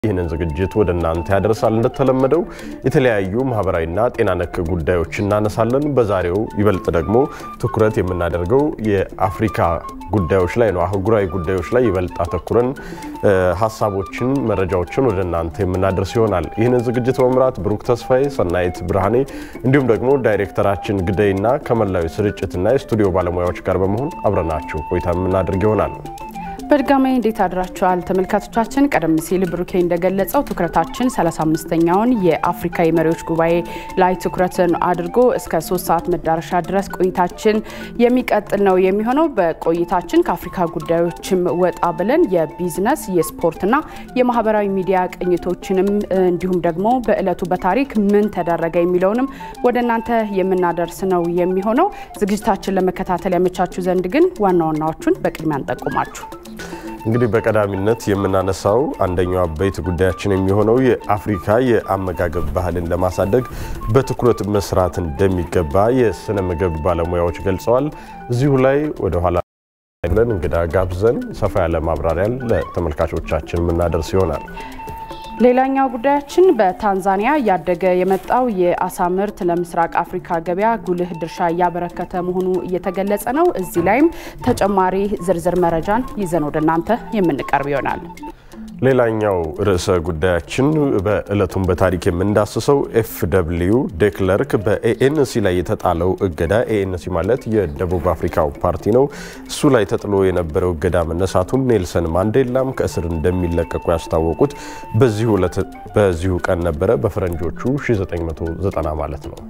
ይህንን ዝግጅት ወደ እናንተ ያደርሳል። እንደተለመደው የተለያዩ ማህበራዊና ጤና ነክ ጉዳዮች እናነሳለን። በዛሬው ይበልጥ ደግሞ ትኩረት የምናደርገው የአፍሪካ ጉዳዮች ላይ ነው። አህጉራዊ ጉዳዮች ላይ ይበልጥ አተኩረን ሀሳቦችን፣ መረጃዎችን ወደ እናንተ የምናደርስ ይሆናል። ይህንን ዝግጅት በመምራት ብሩክ ተስፋዬ፣ ሰናይት ብርሃኔ እንዲሁም ደግሞ ዳይሬክተራችን ግደይና ከመላዊ ስርጭትና የስቱዲዮ ባለሙያዎች ጋር በመሆን አብረናችሁ ቆይታ የምናደርግ ይሆናል። በድጋሚ እንዴት አድራችኋል ተመልካቾቻችን? ቀደም ሲል ብሩኬ እንደገለጸው ትኩረታችን 35ኛውን የአፍሪካ የመሪዎች ጉባኤ ላይ ትኩረትን አድርጎ እስከ ሶስት ሰዓት መዳረሻ ድረስ ቆይታችን የሚቀጥል ነው የሚሆነው። በቆይታችን ከአፍሪካ ጉዳዮችም ወጣ ብለን የቢዝነስ የስፖርትና የማህበራዊ ሚዲያ ቅኝቶችንም እንዲሁም ደግሞ በእለቱ በታሪክ ምን ተደረገ የሚለውንም ወደ እናንተ የምናደርስ ነው የሚሆነው። ዝግጅታችን ለመከታተል ያመቻችሁ ዘንድ ግን ዋና ዋናዎቹን በቅድሚያ እንጠቁማችሁ። እንግዲህ በቀዳሚነት የምናነሳው አንደኛው አበይት ጉዳያችን የሚሆነው የአፍሪካ የአመጋገብ ባህልን ለማሳደግ በትኩረት መስራት እንደሚገባ የስነ ምግብ ባለሙያዎች ገልጸዋል። እዚሁ ላይ ወደ ኋላ ብለን እንግዳ ጋብዘን ሰፋ ያለ ማብራሪያን ለተመልካቾቻችን የምናደርስ ይሆናል። ሌላኛው ጉዳያችን በታንዛኒያ እያደገ የመጣው የአሳ ምርት ለምስራቅ አፍሪካ ገበያ ጉልህ ድርሻ እያበረከተ መሆኑ እየተገለጸ ነው። እዚህ ላይም ተጨማሪ ዝርዝር መረጃን ይዘን ወደ እናንተ የምንቀርብ ይሆናል። ሌላኛው ርዕሰ ጉዳያችን በዕለቱም በታሪክ የምንዳስሰው ኤፍ ደብልዩ ዴክለርክ በኤኤንሲ ላይ የተጣለው እገዳ ኤኤንሲ ማለት የደቡብ አፍሪካው ፓርቲ ነው። እሱ ላይ ተጥሎ የነበረው እገዳ መነሳቱን ኔልሰን ማንዴላም ከእስር እንደሚለቀቁ ያስታወቁት በዚሁ ቀን ነበረ፣ በፈረንጆቹ 1990 ማለት ነው።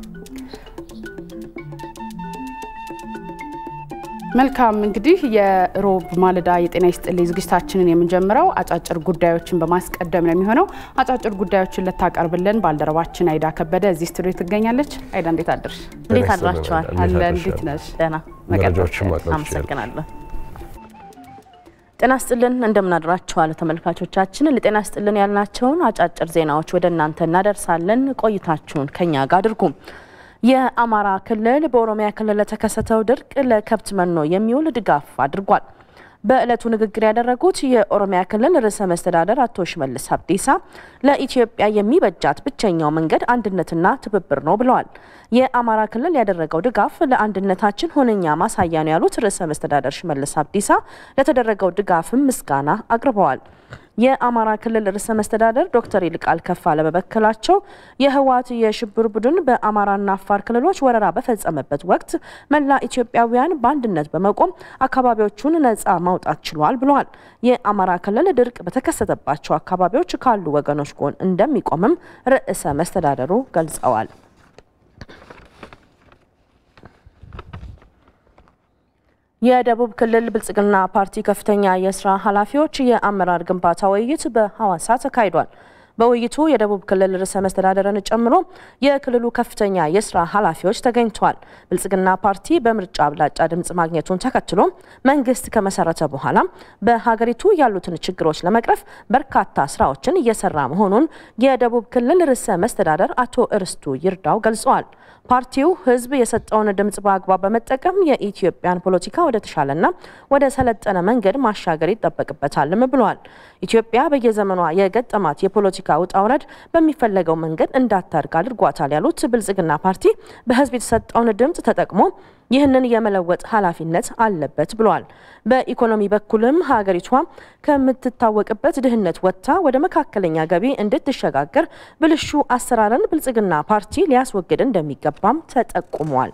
መልካም እንግዲህ የሮብ ማለዳ የጤና ይስጥልኝ ዝግጅታችንን የምንጀምረው አጫጭር ጉዳዮችን በማስቀደም ነው የሚሆነው። አጫጭር ጉዳዮችን ልታቀርብልን ባልደረባችን አይዳ ከበደ እዚህ ስቱዲዮ ትገኛለች። አይዳ እንዴት አድርሽ? እንዴት አድራችኋል? አለ እንዴት ነሽ? ደህና አመሰግናለሁ። ጤና ስጥልን እንደምናድራችኋል ተመልካቾቻችን። ለጤና ስጥልን ያልናቸውን አጫጭር ዜናዎች ወደ እናንተ እናደርሳለን። ቆይታችሁን ከኛ ጋር አድርጉ። የአማራ ክልል በኦሮሚያ ክልል ለተከሰተው ድርቅ ለከብት መኖ የሚውል ድጋፍ አድርጓል። በዕለቱ ንግግር ያደረጉት የኦሮሚያ ክልል ርዕሰ መስተዳደር አቶ ሽመልስ አብዲሳ ለኢትዮጵያ የሚበጃት ብቸኛው መንገድ አንድነትና ትብብር ነው ብለዋል። የአማራ ክልል ያደረገው ድጋፍ ለአንድነታችን ሁነኛ ማሳያ ነው ያሉት ርዕሰ መስተዳደር ሽመልስ አብዲሳ ለተደረገው ድጋፍም ምስጋና አቅርበዋል። የአማራ ክልል ርዕሰ መስተዳደር ዶክተር ይልቃል ከፋለ በበኩላቸው የህወሓት የሽብር ቡድን በአማራና አፋር ክልሎች ወረራ በፈጸመበት ወቅት መላ ኢትዮጵያውያን በአንድነት በመቆም አካባቢዎቹን ነጻ ማውጣት ችሏል ብለዋል። የአማራ ክልል ድርቅ በተከሰተባቸው አካባቢዎች ካሉ ወገኖች ጎን እንደሚቆምም ርዕሰ መስተዳደሩ ገልጸዋል። የደቡብ ክልል ብልጽግና ፓርቲ ከፍተኛ የስራ ኃላፊዎች የአመራር ግንባታ ውይይት በሐዋሳ ተካሂዷል። በውይይቱ የደቡብ ክልል ርዕሰ መስተዳደርን ጨምሮ የክልሉ ከፍተኛ የስራ ኃላፊዎች ተገኝተዋል። ብልጽግና ፓርቲ በምርጫ አብላጫ ድምጽ ማግኘቱን ተከትሎ መንግስት ከመሰረተ በኋላ በሀገሪቱ ያሉትን ችግሮች ለመቅረፍ በርካታ ስራዎችን እየሰራ መሆኑን የደቡብ ክልል ርዕሰ መስተዳደር አቶ እርስቱ ይርዳው ገልጸዋል። ፓርቲው ህዝብ የሰጠውን ድምጽ በአግባብ በመጠቀም የኢትዮጵያን ፖለቲካ ወደ ተሻለና ወደ ሰለጠነ መንገድ ማሻገር ይጠበቅበታልም ብለዋል። ኢትዮጵያ በየዘመኗ የገጠማት የፖለቲካ ውጣ ውረድ በሚፈለገው መንገድ እንዳታድግ አድርጓታል ያሉት ብልጽግና ፓርቲ በህዝብ የተሰጠውን ድምጽ ተጠቅሞ ይህንን የመለወጥ ኃላፊነት አለበት ብለዋል። በኢኮኖሚ በኩልም ሀገሪቷ ከምትታወቅበት ድህነት ወጥታ ወደ መካከለኛ ገቢ እንድትሸጋገር ብልሹ አሰራርን ብልጽግና ፓርቲ ሊያስወግድ እንደሚገባም ተጠቁሟል።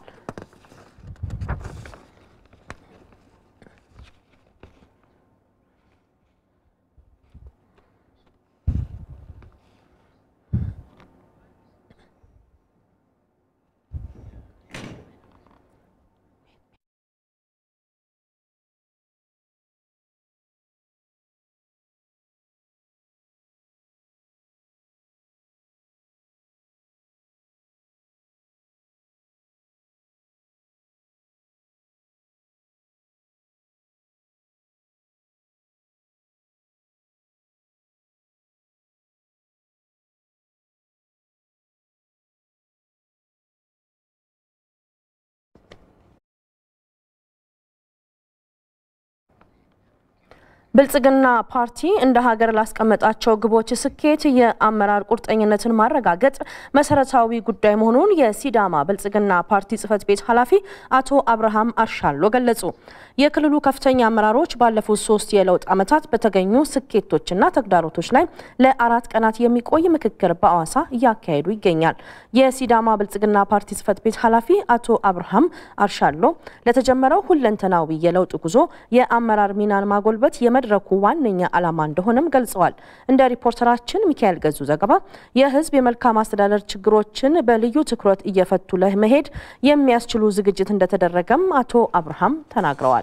ብልጽግና ፓርቲ እንደ ሀገር ላስቀመጣቸው ግቦች ስኬት የአመራር ቁርጠኝነትን ማረጋገጥ መሰረታዊ ጉዳይ መሆኑን የሲዳማ ብልጽግና ፓርቲ ጽህፈት ቤት ኃላፊ አቶ አብርሃም አርሻሎ ገለጹ። የክልሉ ከፍተኛ አመራሮች ባለፉት ሶስት የለውጥ ዓመታት በተገኙ ስኬቶችና ተግዳሮቶች ላይ ለአራት ቀናት የሚቆይ ምክክር በአዋሳ እያካሄዱ ይገኛል። የሲዳማ ብልጽግና ፓርቲ ጽህፈት ቤት ኃላፊ አቶ አብርሃም አርሻሎ ለተጀመረው ሁለንተናዊ የለውጥ ጉዞ የአመራር ሚናን ማጎልበት የመድረኩ ዋነኛ ዓላማ እንደሆነም ገልጸዋል። እንደ ሪፖርተራችን ሚካኤል ገዙ ዘገባ የህዝብ የመልካም አስተዳደር ችግሮችን በልዩ ትኩረት እየፈቱ ለመሄድ የሚያስችሉ ዝግጅት እንደተደረገም አቶ አብርሃም ተናግረዋል።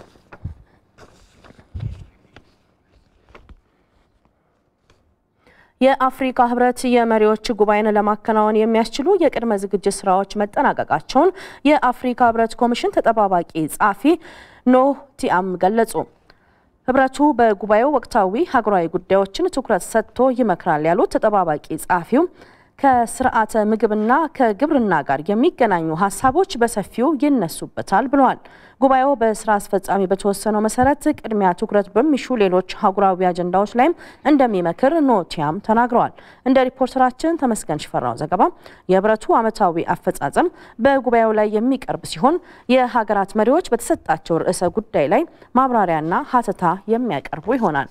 የአፍሪካ ህብረት የመሪዎች ጉባኤን ለማከናወን የሚያስችሉ የቅድመ ዝግጅት ስራዎች መጠናቀቃቸውን የአፍሪካ ህብረት ኮሚሽን ተጠባባቂ ጸሐፊ ኖህ ቲአም ገለጹ። ህብረቱ በጉባኤው ወቅታዊ ሀገራዊ ጉዳዮችን ትኩረት ሰጥቶ ይመክራል ያሉት ተጠባባቂ ጸሐፊው ከስርዓተ ምግብና ከግብርና ጋር የሚገናኙ ሀሳቦች በሰፊው ይነሱበታል ብለዋል። ጉባኤው በስራ አስፈጻሚ በተወሰነው መሰረት ቅድሚያ ትኩረት በሚሹ ሌሎች አህጉራዊ አጀንዳዎች ላይም እንደሚመክር ኖቲያም ተናግረዋል። እንደ ሪፖርተራችን ተመስገን ሽፈራው ዘገባ የህብረቱ ዓመታዊ አፈጻጸም በጉባኤው ላይ የሚቀርብ ሲሆን የሀገራት መሪዎች በተሰጣቸው ርዕሰ ጉዳይ ላይ ማብራሪያና ሀተታ የሚያቀርቡ ይሆናል።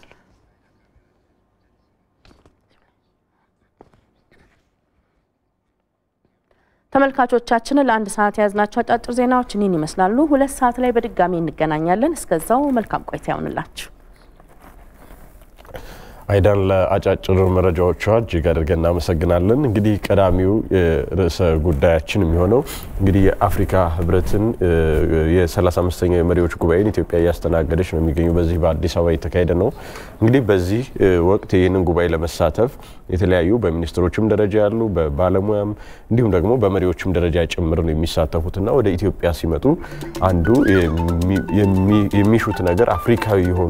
ተመልካቾቻችን ለአንድ ሰዓት የያዝናቸው አጫጭር ዜናዎች እኒህን ይመስላሉ። ሁለት ሰዓት ላይ በድጋሚ እንገናኛለን። እስከዛው መልካም ቆይታ ይሆንላችሁ። አይዳን ለአጫጭር መረጃዎቿ እጅግ አድርገን እናመሰግናለን። እንግዲህ ቀዳሚው ርዕሰ ጉዳያችን የሚሆነው እንግዲህ የአፍሪካ ህብረትን የ35ኛው የመሪዎች ጉባኤን ኢትዮጵያ እያስተናገደች ነው የሚገኙ በዚህ በአዲስ አበባ የተካሄደ ነው። እንግዲህ በዚህ ወቅት ይህንን ጉባኤ ለመሳተፍ የተለያዩ በሚኒስትሮችም ደረጃ ያሉ በባለሙያም እንዲሁም ደግሞ በመሪዎችም ደረጃ ጭምር ነው የሚሳተፉትና ወደ ኢትዮጵያ ሲመጡ አንዱ የሚሹት ነገር አፍሪካዊ የሆኑ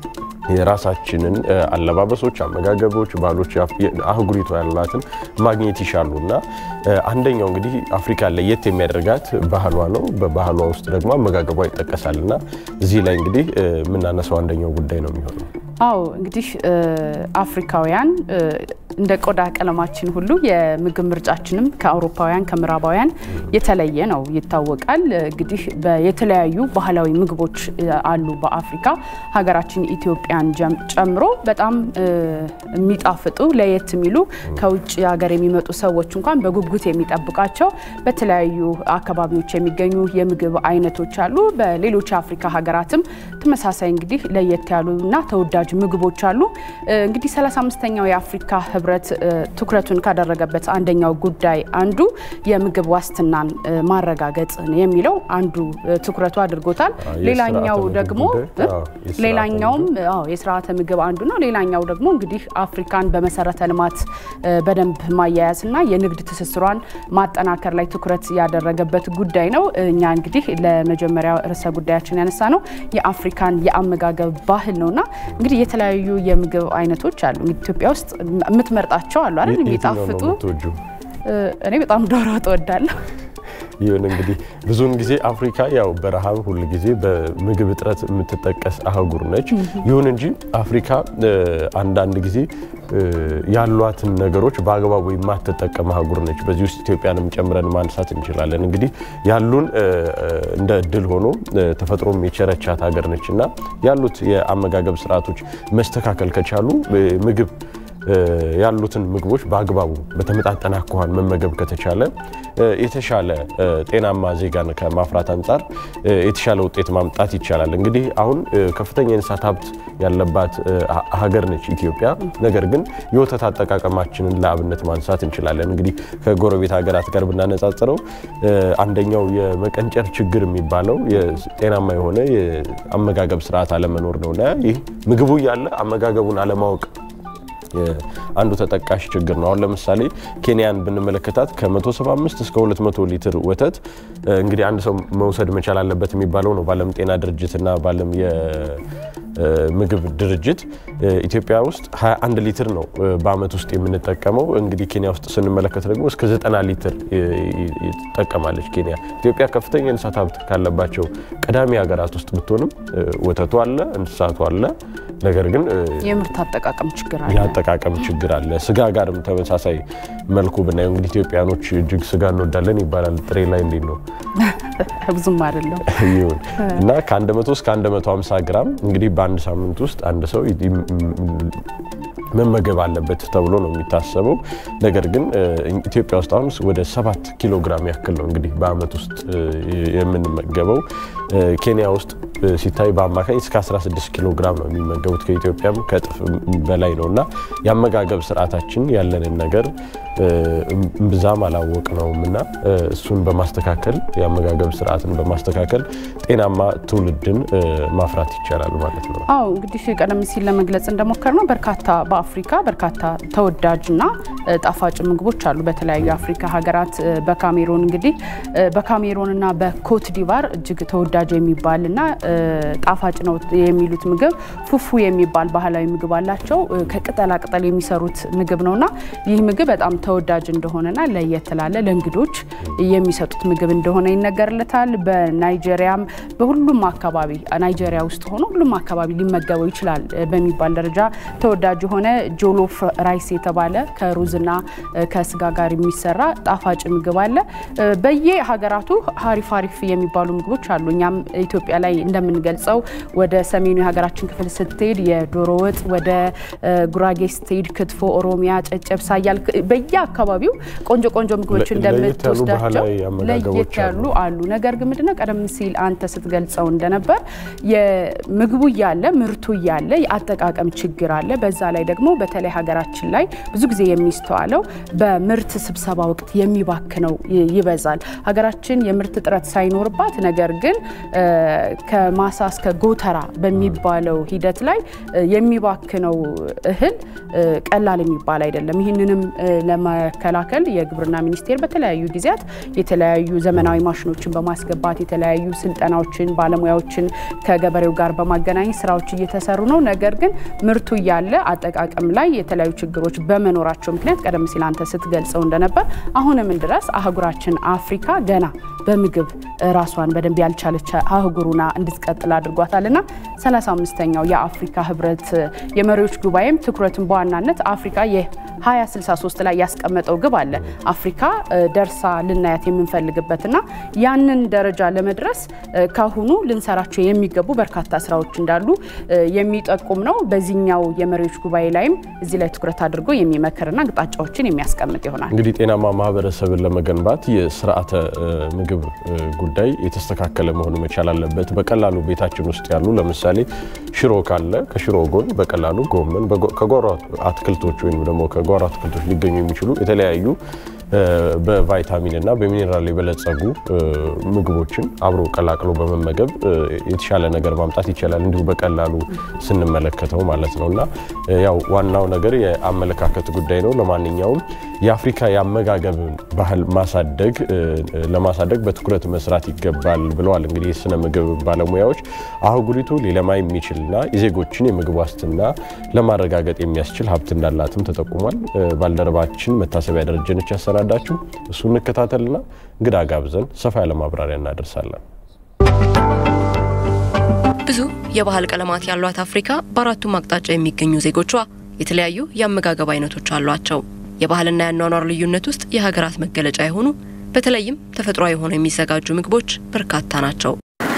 የራሳችንን አለባበሶች፣ አመጋገቦች፣ ባህሎች አህጉሪቷ ያላትን ማግኘት ይሻሉ እና አንደኛው እንግዲህ አፍሪካ ለየት የሚያደርጋት ባህሏ ነው። በባህሏ ውስጥ ደግሞ አመጋገቧ ይጠቀሳል እና እዚህ ላይ እንግዲህ የምናነሳው አንደኛው ጉዳይ ነው የሚሆነው። አዎ እንግዲህ አፍሪካውያን እንደ ቆዳ ቀለማችን ሁሉ የምግብ ምርጫችንም ከአውሮፓውያን ከምዕራባውያን የተለየ ነው ይታወቃል። እንግዲህ የተለያዩ ባህላዊ ምግቦች አሉ በአፍሪካ ሀገራችን ኢትዮጵያን ጨምሮ በጣም የሚጣፍጡ ለየት የሚሉ ከውጭ ሀገር የሚመጡ ሰዎች እንኳን በጉጉት የሚጠብቃቸው በተለያዩ አካባቢዎች የሚገኙ የምግብ አይነቶች አሉ። በሌሎች የአፍሪካ ሀገራትም ተመሳሳይ እንግዲህ ለየት ያሉና ተወዳጅ ምግቦች አሉ። እንግዲህ 35ኛው የአፍሪካ ህብረት ትኩረቱን ካደረገበት አንደኛው ጉዳይ አንዱ የምግብ ዋስትናን ማረጋገጥ የሚለው አንዱ ትኩረቱ አድርጎታል። ሌላኛው ደግሞ ሌላኛውም የስርዓተ ምግብ አንዱ ነው። ሌላኛው ደግሞ እንግዲህ አፍሪካን በመሰረተ ልማት በደንብ ማያያዝና የንግድ ትስስሯን ማጠናከር ላይ ትኩረት ያደረገበት ጉዳይ ነው። እኛ እንግዲህ ለመጀመሪያ ርዕሰ ጉዳያችን ያነሳ ነው የአፍሪካን የአመጋገብ ባህል ነውና እንግዲህ የተለያዩ የምግብ አይነቶች አሉ። ኢትዮጵያ ውስጥ የምትመርጣቸው አሉ አይደል? የሚጣፍጡ እኔ በጣም ዶሮ ወጥ እወዳለሁ። ይሁን እንግዲህ ብዙውን ጊዜ አፍሪካ ያው በረሃብ ሁል ጊዜ በምግብ እጥረት የምትጠቀስ አህጉር ነች። ይሁን እንጂ አፍሪካ አንዳንድ ጊዜ ያሏትን ነገሮች በአግባቡ የማትጠቀም አህጉር ነች። በዚህ ውስጥ ኢትዮጵያንም ጨምረን ማንሳት እንችላለን። እንግዲህ ያሉን እንደ እድል ሆኖ ተፈጥሮም የቸረቻት ሀገር ነች እና ያሉት የአመጋገብ ስርዓቶች መስተካከል ከቻሉ ምግብ ያሉትን ምግቦች በአግባቡ በተመጣጠነ አኳኋን መመገብ ከተቻለ የተሻለ ጤናማ ዜጋን ከማፍራት አንጻር የተሻለ ውጤት ማምጣት ይቻላል። እንግዲህ አሁን ከፍተኛ የእንስሳት ሀብት ያለባት ሀገር ነች ኢትዮጵያ። ነገር ግን የወተት አጠቃቀማችንን ለአብነት ማንሳት እንችላለን። እንግዲህ ከጎረቤት ሀገራት ጋር ብናነጻጽረው አንደኛው የመቀንጨር ችግር የሚባለው ጤናማ የሆነ የአመጋገብ ስርዓት አለመኖር ነውና ይህ ምግቡ እያለ አመጋገቡን አለማወቅ አንዱ ተጠቃሽ ችግር ነው። አሁን ለምሳሌ ኬንያን ብንመለከታት ከ175 እስከ 200 ሊትር ወተት እንግዲህ አንድ ሰው መውሰድ መቻል አለበት የሚባለው ነው በዓለም ጤና ድርጅትና በዓለም ምግብ ድርጅት ኢትዮጵያ ውስጥ 21 ሊትር ነው በአመት ውስጥ የምንጠቀመው። እንግዲህ ኬንያ ውስጥ ስንመለከት ደግሞ እስከ 90 ሊትር ትጠቀማለች ኬንያ። ኢትዮጵያ ከፍተኛ የእንስሳት ሀብት ካለባቸው ቀዳሚ ሀገራት ውስጥ ብትሆንም ወተቱ አለ፣ እንስሳቱ አለ። ነገር ግን የምርት አጠቃቀም ችግር አለ። የአጠቃቀም ችግር አለ። ስጋ ጋርም ተመሳሳይ መልኩ ብናየው እንግዲህ ኢትዮጵያኖች እጅግ ስጋ እንወዳለን ይባላል። ጥሬ ላይ እንዴት ነው? ብዙም አይደለም ይሁን እና ከ100 እስከ 150 ግራም እንግዲህ በአንድ ሳምንት ውስጥ አንድ ሰው መመገብ አለበት ተብሎ ነው የሚታሰበው። ነገር ግን ኢትዮጵያ ውስጥ አሁን ወደ 7 ኪሎ ግራም ያክል ነው እንግዲህ በአመት ውስጥ የምንመገበው። ኬንያ ውስጥ ሲታይ በአማካኝ እስከ 16 ኪሎ ግራም ነው የሚመገቡት። ከኢትዮጵያም ከእጥፍ በላይ ነው እና የአመጋገብ ስርዓታችን ያለንን ነገር እምብዛም አላወቅ ነውም እና እሱን በማስተካከል የአመጋገብ ስርዓትን በማስተካከል ጤናማ ትውልድን ማፍራት ይቻላል ማለት ነው። አዎ እንግዲህ ቀደም ሲል ለመግለጽ እንደሞከር ነው በርካታ በአፍሪካ በርካታ ተወዳጅና ጣፋጭ ምግቦች አሉ በተለያዩ የአፍሪካ ሀገራት። በካሜሮን እንግዲህ በካሜሮንና በኮት ዲቫር እጅግ ተወዳጅ የሚባልና ጣፋጭ ነው የሚሉት ምግብ ፉፉ የሚባል ባህላዊ ምግብ አላቸው። ከቅጠላ ቅጠል የሚሰሩት ምግብ ነውና ይህ ምግብ በጣም ተወዳጅ እንደሆነና ለየት ላለ ለእንግዶች የሚሰጡት ምግብ እንደሆነ ይነገርለታል። በናይጄሪያም በሁሉም አካባቢ ናይጄሪያ ውስጥ ሆኖ ሁሉም አካባቢ ሊመገበው ይችላል በሚባል ደረጃ ተወዳጅ የሆነ ጆሎፍ ራይስ የተባለ ከሩዝና ከስጋ ጋር የሚሰራ ጣፋጭ ምግብ አለ። በየሀገራቱ ሀሪፍ ሀሪፍ የሚባሉ ምግቦች አሉ። እኛም ኢትዮጵያ ላይ እንደምንገልጸው ወደ ሰሜኑ የሀገራችን ክፍል ስትሄድ የዶሮ ወጥ፣ ወደ ጉራጌ ስትሄድ ክትፎ፣ ኦሮሚያ ጨጨብሳ እያል በየአካባቢው ቆንጆ ቆንጆ ምግቦች እንደምትወስዳቸው ለየት ያሉ አሉ። ነገር ግን ምንድነው ቀደም ሲል አንተ ስትገልጸው እንደነበር የምግቡ እያለ ምርቱ እያለ የአጠቃቀም ችግር አለ። በዛ ላይ ደግሞ በተለይ ሀገራችን ላይ ብዙ ጊዜ የሚስተዋለው በምርት ስብሰባ ወቅት የሚባክነው ይበዛል። ሀገራችን የምርት እጥረት ሳይኖርባት ነገር ግን ከማሳ እስከ ጎተራ በሚባለው ሂደት ላይ የሚባክነው እህል ቀላል የሚባል አይደለም። ይህንንም ለመከላከል የግብርና ሚኒስቴር በተለያዩ ጊዜያት የተለያዩ ዘመናዊ ማሽኖችን በማስገባት የተለያዩ ስልጠናዎችን፣ ባለሙያዎችን ከገበሬው ጋር በማገናኘት ስራዎች እየተሰሩ ነው። ነገር ግን ምርቱ እያለ አጠቃቀም ላይ የተለያዩ ችግሮች በመኖራቸው ምክንያት ቀደም ሲል አንተ ስትገልጸው እንደነበር አሁንም ድረስ አህጉራችን አፍሪካ ገና በምግብ ራሷን በደንብ ያልቻለች አህጉሩና እንድትቀጥል አድርጓታልና 35ኛው የአፍሪካ ህብረት የመሪዎች ጉባኤም ትኩረትን በዋናነት አፍሪካ የ2063 ላይ ያስቀመጠው ግብ አለ። አፍሪካ ደርሳ ልናያት የምንፈልግበትና ያንን ደረጃ ለመድረስ ካሁኑ ልንሰራቸው የሚገቡ በርካታ ስራዎች እንዳሉ የሚጠቁም ነው። በዚህኛው የመሪዎች ጉባኤ ላይም እዚህ ላይ ትኩረት አድርጎ የሚመክርና አቅጣጫዎችን የሚያስቀምጥ ይሆናል። እንግዲህ ጤናማ ማህበረሰብን ለመገንባት የስርዓተ ምግብ ጉዳይ የተስተካከለ መሆኑ መቻል አለበት። በቀላሉ ቤታችን ውስጥ ያሉ ለምሳሌ ሽሮ ካለ ከሽሮ ጎን በቀላሉ ጎመን ከጓሮ አትክልቶች ወይም ደግሞ ከጓሮ አትክልቶች ሊገኙ የሚችሉ የተለያዩ በቫይታሚን እና በሚኔራል የበለጸጉ ምግቦችን አብሮ ቀላቅሎ በመመገብ የተሻለ ነገር ማምጣት ይቻላል። እንዲሁ በቀላሉ ስንመለከተው ማለት ነው እና ያው ዋናው ነገር የአመለካከት ጉዳይ ነው። ለማንኛውም የአፍሪካ የአመጋገብን ባህል ማሳደግ ለማሳደግ በትኩረት መስራት ይገባል ብለዋል። እንግዲህ የስነ ምግብ ባለሙያዎች አህጉሪቱ ሊለማ የሚችልና የዜጎችን የምግብ ዋስትና ለማረጋገጥ የሚያስችል ሀብት እንዳላትም ተጠቁሟል። ባልደረባችን መታሰቢያ ደረጀነች ያሰናዳችሁ እሱ እንከታተልና እንግዳ ጋብዘን ሰፋ ያለ ማብራሪያ እናደርሳለን። ብዙ የባህል ቀለማት ያሏት አፍሪካ በአራቱም አቅጣጫ የሚገኙ ዜጎቿ የተለያዩ የአመጋገብ አይነቶች አሏቸው። የባህልና የአኗኗር ልዩነት ውስጥ የሀገራት መገለጫ የሆኑ በተለይም ተፈጥሯዊ ሆነው የሚዘጋጁ ምግቦች በርካታ ናቸው።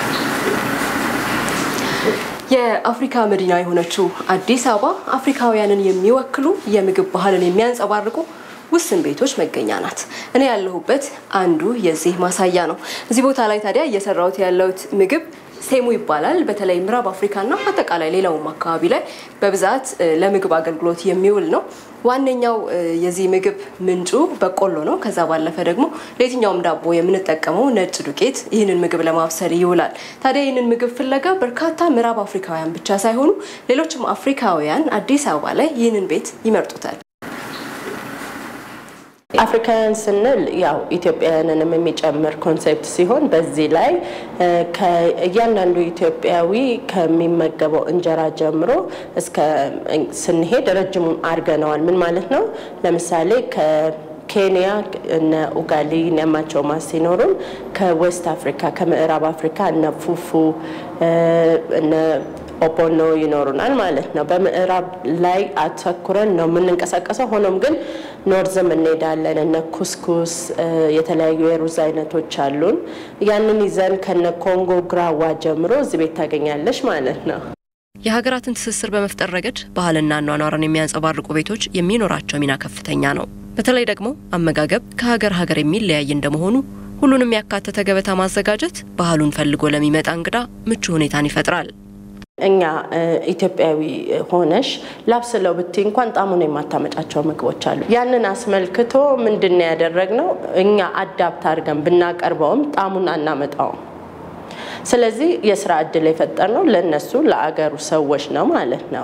የአፍሪካ መዲና የሆነችው አዲስ አበባ አፍሪካውያንን የሚወክሉ የምግብ ባህልን የሚያንጸባርቁ ውስን ቤቶች መገኛ ናት። እኔ ያለሁበት አንዱ የዚህ ማሳያ ነው። እዚህ ቦታ ላይ ታዲያ እየሰራሁት ያለሁት ምግብ ሴሙ ይባላል። በተለይ ምዕራብ አፍሪካና አጠቃላይ ሌላውም አካባቢ ላይ በብዛት ለምግብ አገልግሎት የሚውል ነው። ዋነኛው የዚህ ምግብ ምንጩ በቆሎ ነው። ከዛ ባለፈ ደግሞ ለየትኛውም ዳቦ የምንጠቀመው ነጭ ዱቄት ይህንን ምግብ ለማብሰል ይውላል። ታዲያ ይህንን ምግብ ፍለጋ በርካታ ምዕራብ አፍሪካውያን ብቻ ሳይሆኑ ሌሎችም አፍሪካውያን አዲስ አበባ ላይ ይህንን ቤት ይመርጡታል። አፍሪካውያን ስንል ያው ኢትዮጵያውያንንም የሚጨምር ኮንሴፕት ሲሆን በዚህ ላይ እያንዳንዱ ኢትዮጵያዊ ከሚመገበው እንጀራ ጀምሮ እስከ ስንሄድ ረጅሙን አድርገነዋል። ምን ማለት ነው? ለምሳሌ ኬንያ እነ ኡጋሊ ኒያማቾማ ሲኖሩን ከዌስት አፍሪካ ከምዕራብ አፍሪካ እነ ፉፉ እነ ኦፖኖ ይኖሩናል ማለት ነው። በምዕራብ ላይ አተኩረን ነው የምንንቀሳቀሰው። ሆኖም ግን ኖርዝም እንሄዳለን። እነ ኩስኩስ የተለያዩ የሩዝ አይነቶች አሉን። ያንን ይዘን ከነ ኮንጎ ግራዋ ጀምሮ እዚህ ቤት ታገኛለሽ ማለት ነው። የሀገራትን ትስስር በመፍጠር ረገድ ባህልና አኗኗርን የሚያንጸባርቁ ቤቶች የሚኖራቸው ሚና ከፍተኛ ነው። በተለይ ደግሞ አመጋገብ ከሀገር ሀገር የሚለያይ እንደመሆኑ ሁሉንም ያካተተ ገበታ ማዘጋጀት ባህሉን ፈልጎ ለሚመጣ እንግዳ ምቹ ሁኔታን ይፈጥራል። እኛ ኢትዮጵያዊ ሆነሽ ላብስለው ብትይ እንኳን ጣሙን የማታመጫቸው ምግቦች አሉ። ያንን አስመልክቶ ምንድን ነው ያደረግነው? እኛ አዳፕት አድርገን ብናቀርበውም ጣሙን አናመጣውም። ስለዚህ የስራ እድል የፈጠርነው ለእነሱ ለአገሩ ሰዎች ነው ማለት ነው።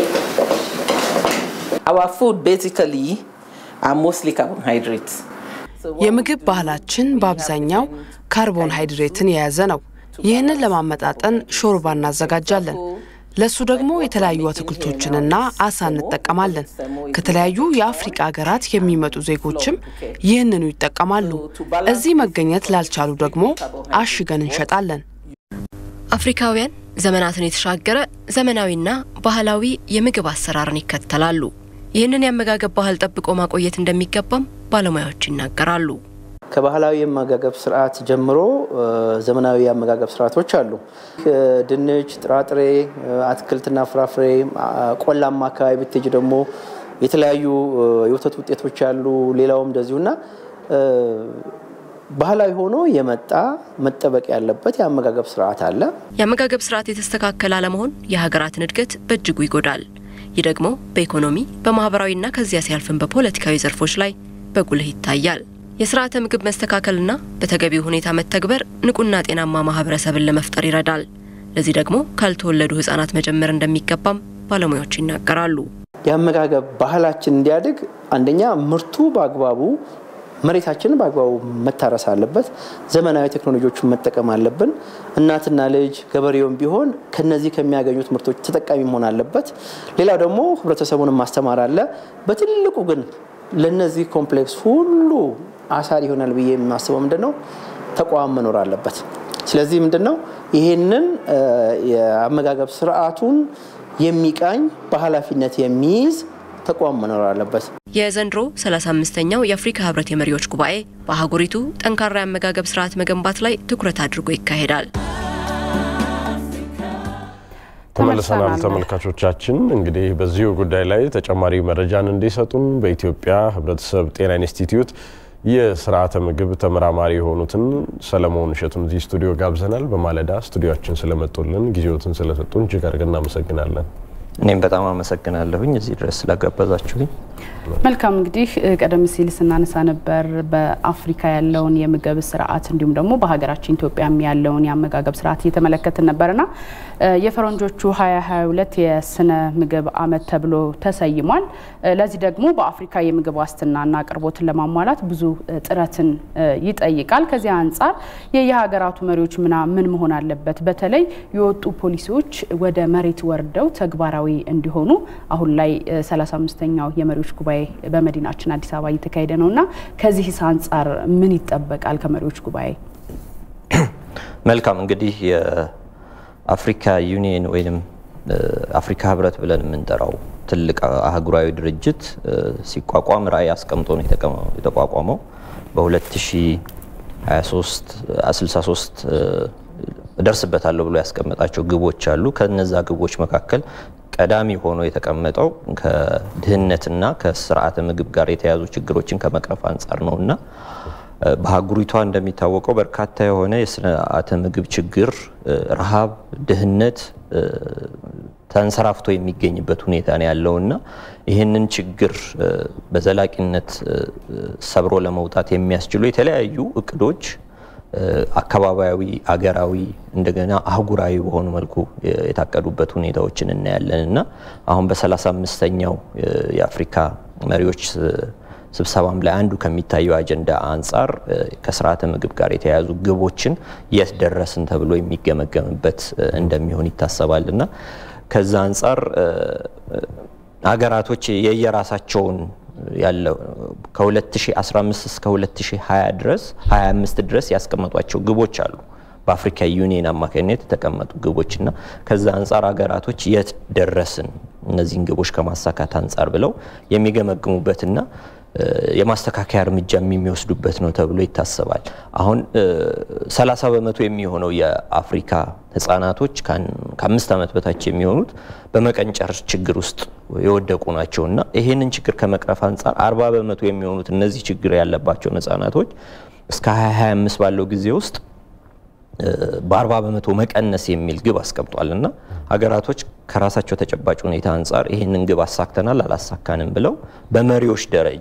Our food basically are mostly carbohydrates. የምግብ ባህላችን በአብዛኛው ካርቦን ሃይድሬትን የያዘ ነው። ይህንን ለማመጣጠን ሾርባ እናዘጋጃለን። ለሱ ደግሞ የተለያዩ አትክልቶችንና አሳ እንጠቀማለን። ከተለያዩ የአፍሪቃ ሀገራት የሚመጡ ዜጎችም ይህንኑ ይጠቀማሉ። እዚህ መገኘት ላልቻሉ ደግሞ አሽገን እንሸጣለን። አፍሪካውያን ዘመናትን የተሻገረ ዘመናዊና ባህላዊ የምግብ አሰራርን ይከተላሉ። ይህንን የአመጋገብ ባህል ጠብቆ ማቆየት እንደሚገባም ባለሙያዎች ይናገራሉ። ከባህላዊ የአመጋገብ ስርዓት ጀምሮ ዘመናዊ የአመጋገብ ስርዓቶች አሉ። ድንች፣ ጥራጥሬ፣ አትክልትና ፍራፍሬ፣ ቆላማ አካባቢ ብትሄጅ ደግሞ የተለያዩ የወተት ውጤቶች አሉ። ሌላውም እንደዚሁና ባህላዊ ሆኖ የመጣ መጠበቅ ያለበት የአመጋገብ ስርዓት አለ። የአመጋገብ ስርዓት የተስተካከለ አለመሆን የሀገራትን እድገት በእጅጉ ይጎዳል። ይህ ደግሞ በኢኮኖሚ በማህበራዊና ከዚያ ሲያልፍን በፖለቲካዊ ዘርፎች ላይ በጉልህ ይታያል። የስርዓተ ምግብ መስተካከልና በተገቢው ሁኔታ መተግበር ንቁና ጤናማ ማህበረሰብን ለመፍጠር ይረዳል። ለዚህ ደግሞ ካልተወለዱ ህጻናት መጀመር እንደሚገባም ባለሙያዎች ይናገራሉ። የአመጋገብ ባህላችን እንዲያድግ አንደኛ ምርቱ በአግባቡ መሬታችንን በአግባቡ መታረስ አለበት። ዘመናዊ ቴክኖሎጂዎችን መጠቀም አለብን። እናትና ልጅ ገበሬውም ቢሆን ከነዚህ ከሚያገኙት ምርቶች ተጠቃሚ መሆን አለበት። ሌላው ደግሞ ህብረተሰቡን ማስተማር አለ። በትልቁ ግን ለነዚህ ኮምፕሌክስ ሁሉ አሳር ይሆናል ብዬ የማስበው ምንድን ነው ተቋም መኖር አለበት። ስለዚህ ምንድን ነው ይህንን የአመጋገብ ስርዓቱን የሚቃኝ በኃላፊነት የሚይዝ ተቋም መኖር አለበት። የዘንድሮ 35ኛው የአፍሪካ ህብረት የመሪዎች ጉባኤ በአህጉሪቱ ጠንካራ የአመጋገብ ስርዓት መገንባት ላይ ትኩረት አድርጎ ይካሄዳል። ተመልሰናል ተመልካቾቻችን። እንግዲህ በዚሁ ጉዳይ ላይ ተጨማሪ መረጃን እንዲሰጡን በኢትዮጵያ ህብረተሰብ ጤና ኢንስቲትዩት የስርዓተ ምግብ ተመራማሪ የሆኑትን ሰለሞን እሸቱን እዚህ ስቱዲዮ ጋብዘናል። በማለዳ ስቱዲዮችን ስለመጡልን ጊዜዎትን ስለሰጡን እጅግ አድርገን እናመሰግናለን። እኔም በጣም አመሰግናለሁኝ እዚህ ድረስ ስለጋበዛችሁኝ። መልካም እንግዲህ ቀደም ሲል ስናነሳ ነበር በአፍሪካ ያለውን የምግብ ስርዓት እንዲሁም ደግሞ በሀገራችን ኢትዮጵያም ያለውን የአመጋገብ ስርዓት እየተመለከትን ነበርና የፈረንጆቹ 2022 የስነ ምግብ አመት ተብሎ ተሰይሟል። ለዚህ ደግሞ በአፍሪካ የምግብ ዋስትናና አቅርቦትን ለማሟላት ብዙ ጥረትን ይጠይቃል። ከዚህ አንጻር የየሀገራቱ መሪዎች ምና ምን መሆን አለበት፣ በተለይ የወጡ ፖሊሲዎች ወደ መሬት ወርደው ተግባራዊ እንዲሆኑ አሁን ላይ 35ኛው የመሪዎች ጉባኤ በመዲናችን አዲስ አበባ እየተካሄደ ነው እና ከዚህስ አንጻር ምን ይጠበቃል ከመሪዎች ጉባኤ? መልካም እንግዲህ የአፍሪካ ዩኒየን ወይም አፍሪካ ህብረት ብለን የምንጠራው ትልቅ አህጉራዊ ድርጅት ሲቋቋም ራዕይ አስቀምጦ ነው የተቋቋመው። በ2023 63 እደርስበታለሁ ብሎ ያስቀመጣቸው ግቦች አሉ። ከነዛ ግቦች መካከል ቀዳሚ ሆኖ የተቀመጠው ከድህነትና ከስርዓተ ምግብ ጋር የተያዙ ችግሮችን ከመቅረፍ አንጻር ነው እና በሀገሪቷ እንደሚታወቀው በርካታ የሆነ የስርዓተ ምግብ ችግር፣ ረሃብ፣ ድህነት ተንሰራፍቶ የሚገኝበት ሁኔታ ነው ያለውና ይህንን ችግር በዘላቂነት ሰብሮ ለመውጣት የሚያስችሉ የተለያዩ እቅዶች አካባቢያዊ፣ አገራዊ እንደገና አህጉራዊ በሆኑ መልኩ የታቀዱበት ሁኔታዎችን እናያለን እና አሁን በ35ኛው የአፍሪካ መሪዎች ስብሰባም ላይ አንዱ ከሚታየው አጀንዳ አንጻር ከስርዓተ ምግብ ጋር የተያያዙ ግቦችን የት ደረስን ተብሎ የሚገመገምበት እንደሚሆን ይታሰባል እና ከዛ አንጻር ሀገራቶች የየራሳቸውን ያለው ከ2015 እስከ 2020 ድረስ 25 ድረስ ያስቀመጧቸው ግቦች አሉ። በአፍሪካ ዩኒየን አማካኝነት የተቀመጡ ግቦችና ከዛ አንጻር ሀገራቶች የት ደረስን እነዚህን ግቦች ከማሳካት አንጻር ብለው የሚገመግሙበትና የማስተካከያ እርምጃ የሚወስዱበት ነው ተብሎ ይታሰባል። አሁን 30 በመቶ የሚሆነው የአፍሪካ ህጻናቶች ከአምስት ዓመት በታች የሚሆኑት በመቀንጨር ችግር ውስጥ የወደቁ ናቸው እና ይሄንን ችግር ከመቅረፍ አንጻር 40 በመቶ የሚሆኑት እነዚህ ችግር ያለባቸውን ህጻናቶች እስከ 2025 ባለው ጊዜ ውስጥ በ40 በመቶ መቀነስ የሚል ግብ አስቀምጧል እና ሀገራቶች ከራሳቸው ተጨባጭ ሁኔታ አንጻር ይህንን ግብ አሳክተናል አላሳካንም ብለው በመሪዎች ደረጃ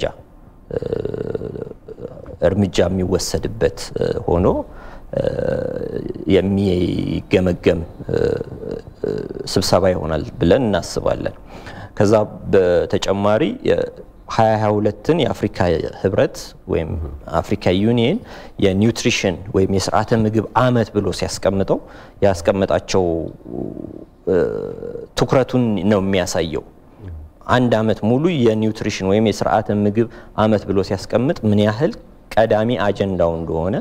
እርምጃ የሚወሰድበት ሆኖ የሚገመገም ስብሰባ ይሆናል ብለን እናስባለን። ከዛ በተጨማሪ 2022ን የአፍሪካ ህብረት ወይም አፍሪካ ዩኒየን የኒውትሪሽን ወይም የስርዓተ ምግብ አመት ብሎ ሲያስቀምጠው ያስቀመጣቸው ትኩረቱን ነው የሚያሳየው። አንድ አመት ሙሉ የኒውትሪሽን ወይም የስርዓተ ምግብ አመት ብሎ ሲያስቀምጥ ምን ያህል ቀዳሚ አጀንዳው እንደሆነ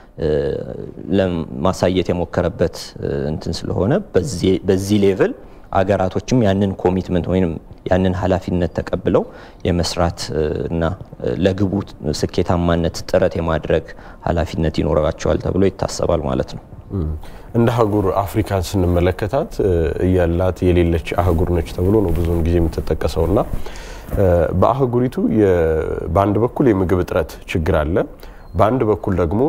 ለማሳየት የሞከረበት እንትን ስለሆነ በዚህ ሌቭል አገራቶችም ያንን ኮሚትመንት ወይም ያንን ኃላፊነት ተቀብለው የመስራት እና ለግቡ ስኬታማነት ጥረት የማድረግ ኃላፊነት ይኖራቸዋል ተብሎ ይታሰባል ማለት ነው። እንደ አህጉር አፍሪካን ስንመለከታት እያላት የሌለች አህጉር ነች ተብሎ ነው ብዙውን ጊዜ የምትጠቀሰው እና በአህጉሪቱ በአንድ በኩል የምግብ እጥረት ችግር አለ። በአንድ በኩል ደግሞ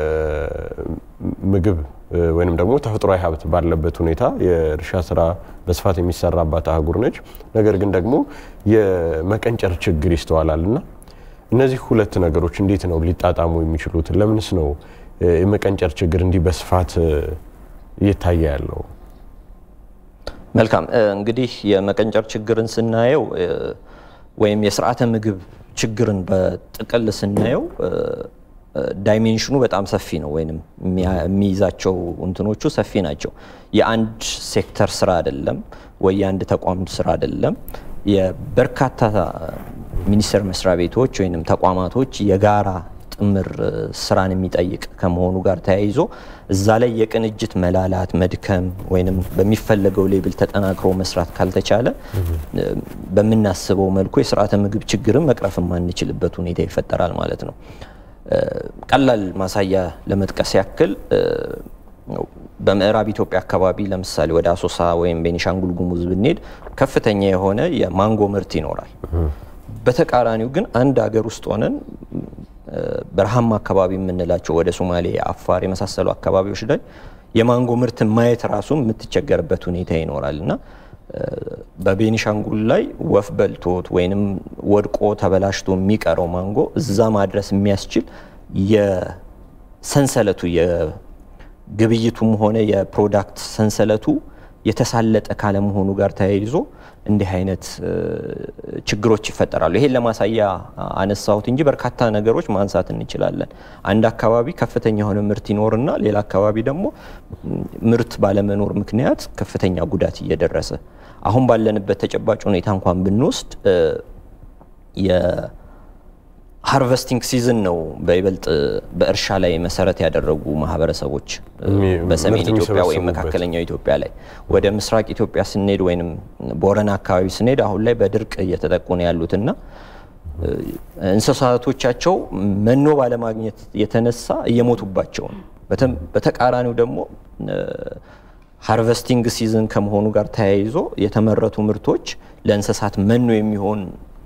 የምግብ ወይም ደግሞ ተፈጥሯዊ ሀብት ባለበት ሁኔታ የእርሻ ስራ በስፋት የሚሰራባት አህጉር ነች። ነገር ግን ደግሞ የመቀንጨር ችግር ይስተዋላል እና እነዚህ ሁለት ነገሮች እንዴት ነው ሊጣጣሙ የሚችሉት? ለምንስ ነው የመቀንጨር ችግር እንዲህ በስፋት እየታየ ያለው? መልካም እንግዲህ የመቀንጨር ችግርን ስናየው ወይም የስርዓተ ምግብ ችግርን በጥቅል ስናየው ዳይሜንሽኑ በጣም ሰፊ ነው፣ ወይም የሚይዛቸው እንትኖቹ ሰፊ ናቸው። የአንድ ሴክተር ስራ አይደለም ወይ የአንድ ተቋም ስራ አይደለም። የበርካታ ሚኒስቴር መስሪያ ቤቶች ወይም ተቋማቶች የጋራ ጥምር ስራን የሚጠይቅ ከመሆኑ ጋር ተያይዞ እዛ ላይ የቅንጅት መላላት፣ መድከም ወይም በሚፈለገው ሌብል ተጠናክሮ መስራት ካልተቻለ በምናስበው መልኩ የስርዓተ ምግብ ችግርን መቅረፍ የማንችልበት ሁኔታ ይፈጠራል ማለት ነው። ቀላል ማሳያ ለመጥቀስ ያክል በምዕራብ ኢትዮጵያ አካባቢ ለምሳሌ ወደ አሶሳ ወይም ቤኒሻንጉል ጉሙዝ ብንሄድ ከፍተኛ የሆነ የማንጎ ምርት ይኖራል። በተቃራኒው ግን አንድ ሀገር ውስጥ ሆነን በረሃማ አካባቢ የምንላቸው ወደ ሶማሌ፣ አፋር የመሳሰሉ አካባቢዎች ላይ የማንጎ ምርትን ማየት ራሱ የምትቸገርበት ሁኔታ ይኖራል እና በቤኒሻንጉል ላይ ወፍ በልቶት ወይንም ወድቆ ተበላሽቶ የሚቀረው ማንጎ እዛ ማድረስ የሚያስችል የሰንሰለቱ የግብይቱም ሆነ የፕሮዳክት ሰንሰለቱ የተሳለጠ ካለመሆኑ ጋር ተያይዞ እንዲህ አይነት ችግሮች ይፈጠራሉ። ይሄን ለማሳያ አነሳሁት እንጂ በርካታ ነገሮች ማንሳት እንችላለን። አንድ አካባቢ ከፍተኛ የሆነ ምርት ይኖርና ሌላ አካባቢ ደግሞ ምርት ባለመኖር ምክንያት ከፍተኛ ጉዳት እየደረሰ አሁን ባለንበት ተጨባጭ ሁኔታ እንኳን ብንወስድ ሃርቨስቲንግ ሲዝን ነው በይበልጥ በእርሻ ላይ መሰረት ያደረጉ ማህበረሰቦች በሰሜን ኢትዮጵያ ወይም መካከለኛው ኢትዮጵያ ላይ። ወደ ምስራቅ ኢትዮጵያ ስንሄድ ወይም ቦረና አካባቢ ስንሄድ አሁን ላይ በድርቅ እየተጠቁ ነው ያሉትና እንስሳቶቻቸው መኖ ባለማግኘት የተነሳ እየሞቱባቸው ነው። በተቃራኒው ደግሞ ሃርቨስቲንግ ሲዝን ከመሆኑ ጋር ተያይዞ የተመረቱ ምርቶች ለእንስሳት መኖ የሚሆን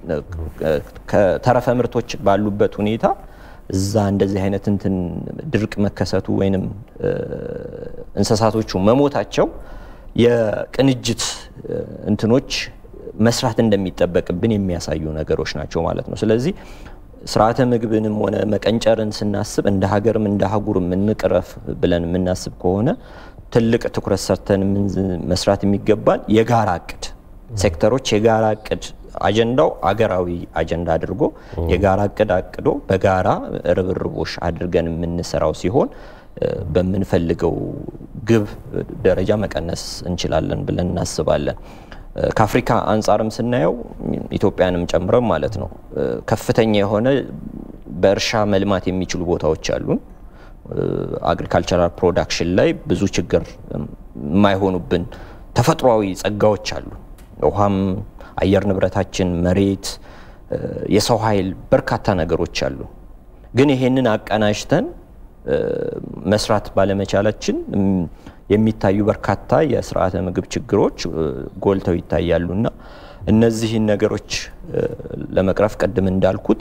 ከተረፈ ምርቶች ባሉበት ሁኔታ እዛ እንደዚህ አይነት እንትን ድርቅ መከሰቱ ወይንም እንስሳቶቹ መሞታቸው የቅንጅት እንትኖች መስራት እንደሚጠበቅብን የሚያሳዩ ነገሮች ናቸው ማለት ነው። ስለዚህ ስርዓተ ምግብንም ሆነ መቀንጨርን ስናስብ እንደ ሀገርም እንደ አህጉርም እንቅረፍ ብለን የምናስብ ከሆነ ትልቅ ትኩረት ሰርተን መስራት የሚገባን የጋራ እቅድ ሴክተሮች የጋራ እቅድ አጀንዳው አገራዊ አጀንዳ አድርጎ የጋራ እቅድ አቅዶ በጋራ ርብርቦሽ አድርገን የምንሰራው ሲሆን በምንፈልገው ግብ ደረጃ መቀነስ እንችላለን ብለን እናስባለን። ከአፍሪካ አንጻርም ስናየው ኢትዮጵያንም ጨምረን ማለት ነው ከፍተኛ የሆነ በእርሻ መልማት የሚችሉ ቦታዎች አሉን። አግሪካልቸራል ፕሮዳክሽን ላይ ብዙ ችግር የማይሆኑብን ተፈጥሯዊ ጸጋዎች አሉ። ውሃም፣ አየር ንብረታችን፣ መሬት፣ የሰው ኃይል በርካታ ነገሮች አሉ። ግን ይሄንን አቀናጅተን መስራት ባለመቻላችን የሚታዩ በርካታ የስርዓተ ምግብ ችግሮች ጎልተው ይታያሉና እነዚህን ነገሮች ለመቅረፍ ቅድም እንዳልኩት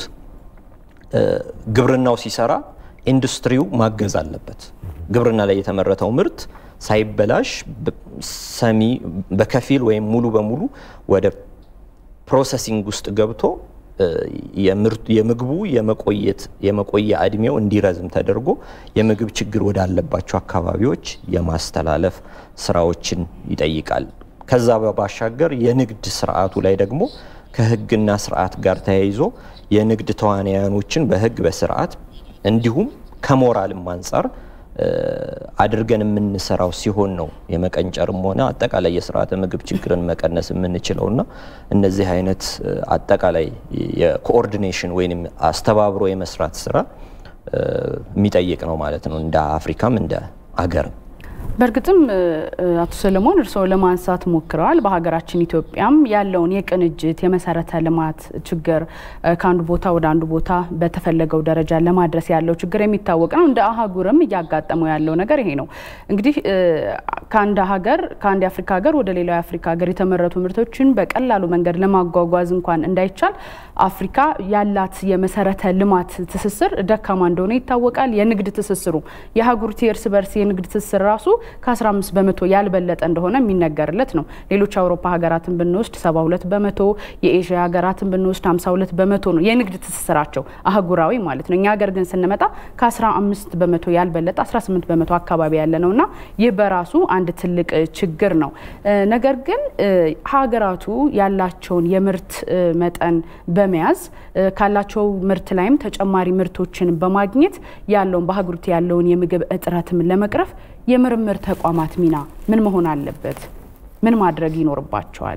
ግብርናው ሲሰራ ኢንዱስትሪው ማገዝ አለበት። ግብርና ላይ የተመረተው ምርት ሳይበላሽ ሰሚ በከፊል ወይም ሙሉ በሙሉ ወደ ፕሮሰሲንግ ውስጥ ገብቶ የምግቡ የመቆያ እድሜው እንዲረዝም ተደርጎ የምግብ ችግር ወዳለባቸው አካባቢዎች የማስተላለፍ ስራዎችን ይጠይቃል። ከዛ ባሻገር የንግድ ስርዓቱ ላይ ደግሞ ከህግና ስርዓት ጋር ተያይዞ የንግድ ተዋናያኖችን በህግ በስርዓት እንዲሁም ከሞራልም አንጻር አድርገን የምንሰራው ሲሆን ነው የመቀንጨርም ሆነ አጠቃላይ የስርዓተ ምግብ ችግርን መቀነስ የምንችለው እና እነዚህ አይነት አጠቃላይ የኮኦርዲኔሽን ወይም አስተባብሮ የመስራት ስራ የሚጠይቅ ነው ማለት ነው እንደ አፍሪካም እንደ አገርም። በእርግጥም አቶ ሰለሞን እርስዎ ለማንሳት ሞክረዋል። በሀገራችን ኢትዮጵያም ያለውን የቅንጅት የመሰረተ ልማት ችግር ከአንዱ ቦታ ወደ አንዱ ቦታ በተፈለገው ደረጃ ለማድረስ ያለው ችግር የሚታወቅ ነው። እንደ አህጉርም እያጋጠመው ያለው ነገር ይሄ ነው። እንግዲህ ከአንድ ሀገር ከአንድ የአፍሪካ ሀገር ወደ ሌላው የአፍሪካ ሀገር የተመረቱ ምርቶችን በቀላሉ መንገድ ለማጓጓዝ እንኳን እንዳይቻል አፍሪካ ያላት የመሰረተ ልማት ትስስር ደካማ እንደሆነ ይታወቃል። የንግድ ትስስሩ የአህጉሪቱ የእርስ በርስ የንግድ ትስስር ራሱ ከ15 በመቶ ያልበለጠ እንደሆነ የሚነገርለት ነው። ሌሎች አውሮፓ ሀገራትን ብንወስድ 72 በመቶ፣ የኤዥያ ሀገራትን ብንወስድ 52 በመቶ ነው የንግድ ትስስራቸው አህጉራዊ ማለት ነው። እኛ ሀገር ግን ስንመጣ ከ15 በመቶ ያልበለጠ 18 በመቶ አካባቢ ያለ ነው እና ይህ በራሱ አንድ ትልቅ ችግር ነው። ነገር ግን ሀገራቱ ያላቸውን የምርት መጠን በመያዝ ካላቸው ምርት ላይም ተጨማሪ ምርቶችን በማግኘት ያለውን በሀገሪቱ ያለውን የምግብ እጥረትም ለመቅረፍ የምርምር ተቋማት ሚና ምን መሆን አለበት? ምን ማድረግ ይኖርባቸዋል?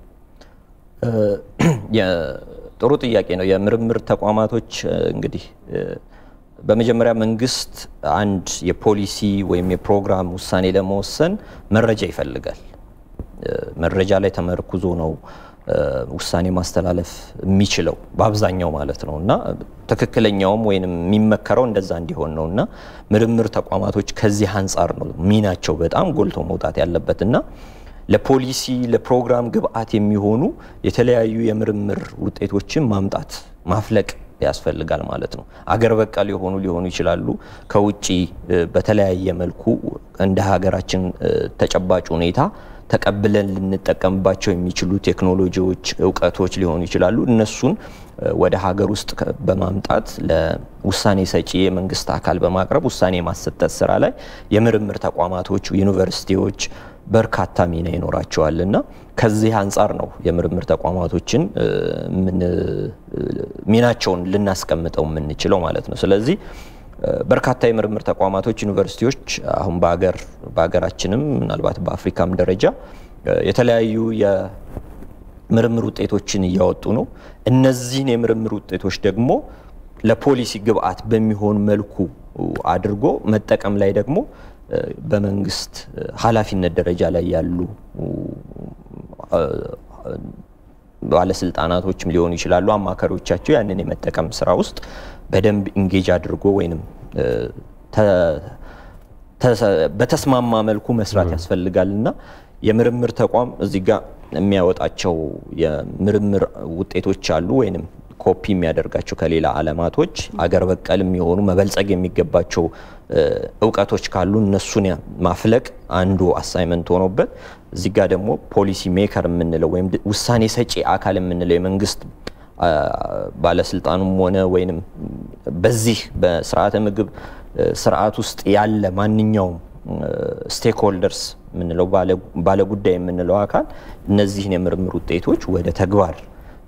ጥሩ ጥያቄ ነው። የምርምር ተቋማቶች እንግዲህ በመጀመሪያ መንግስት አንድ የፖሊሲ ወይም የፕሮግራም ውሳኔ ለመወሰን መረጃ ይፈልጋል። መረጃ ላይ ተመርኩዞ ነው ውሳኔ ማስተላለፍ የሚችለው በአብዛኛው ማለት ነው እና ትክክለኛውም ወይም የሚመከረው እንደዛ እንዲሆን ነው እና ምርምር ተቋማቶች ከዚህ አንጻር ነው ሚናቸው በጣም ጎልቶ መውጣት ያለበት እና ለፖሊሲ ለፕሮግራም ግብአት የሚሆኑ የተለያዩ የምርምር ውጤቶችን ማምጣት ማፍለቅ ያስፈልጋል ማለት ነው። አገር በቀል የሆኑ ሊሆኑ ይችላሉ። ከውጭ በተለያየ መልኩ እንደ ሀገራችን ተጨባጭ ሁኔታ ተቀብለን ልንጠቀምባቸው የሚችሉ ቴክኖሎጂዎች፣ እውቀቶች ሊሆኑ ይችላሉ። እነሱን ወደ ሀገር ውስጥ በማምጣት ለውሳኔ ሰጪ የመንግስት አካል በማቅረብ ውሳኔ የማሰጠት ስራ ላይ የምርምር ተቋማቶች፣ ዩኒቨርሲቲዎች በርካታ ሚና ይኖራቸዋል እና ከዚህ አንጻር ነው የምርምር ተቋማቶችን ሚናቸውን ልናስቀምጠው የምንችለው ማለት ነው። ስለዚህ በርካታ የምርምር ተቋማቶች፣ ዩኒቨርሲቲዎች አሁን በሀገር በሀገራችንም ምናልባት በአፍሪካም ደረጃ የተለያዩ የምርምር ውጤቶችን እያወጡ ነው። እነዚህን የምርምር ውጤቶች ደግሞ ለፖሊሲ ግብአት በሚሆን መልኩ አድርጎ መጠቀም ላይ ደግሞ በመንግስት ኃላፊነት ደረጃ ላይ ያሉ ባለስልጣናቶችም ሊሆኑ ይችላሉ፣ አማካሪዎቻቸው ያንን የመጠቀም ስራ ውስጥ በደንብ ኢንጌጅ አድርጎ ወይንም በተስማማ መልኩ መስራት ያስፈልጋል እና የምርምር ተቋም እዚህ ጋር የሚያወጣቸው የምርምር ውጤቶች አሉ ወይንም ኮፒ የሚያደርጋቸው ከሌላ አለማቶች አገር በቀል የሚሆኑ መበልጸግ የሚገባቸው እውቀቶች ካሉ እነሱን ማፍለቅ አንዱ አሳይመንት ሆኖበት እዚህ ጋር ደግሞ ፖሊሲ ሜከር የምንለው ወይም ውሳኔ ሰጪ አካል የምንለው የመንግስት ባለስልጣኑም ሆነ ወይንም በዚህ በስርዓተ ምግብ ስርዓት ውስጥ ያለ ማንኛውም ስቴክሆልደርስ የምንለው ባለጉዳይ የምንለው አካል እነዚህን የምርምር ውጤቶች ወደ ተግባር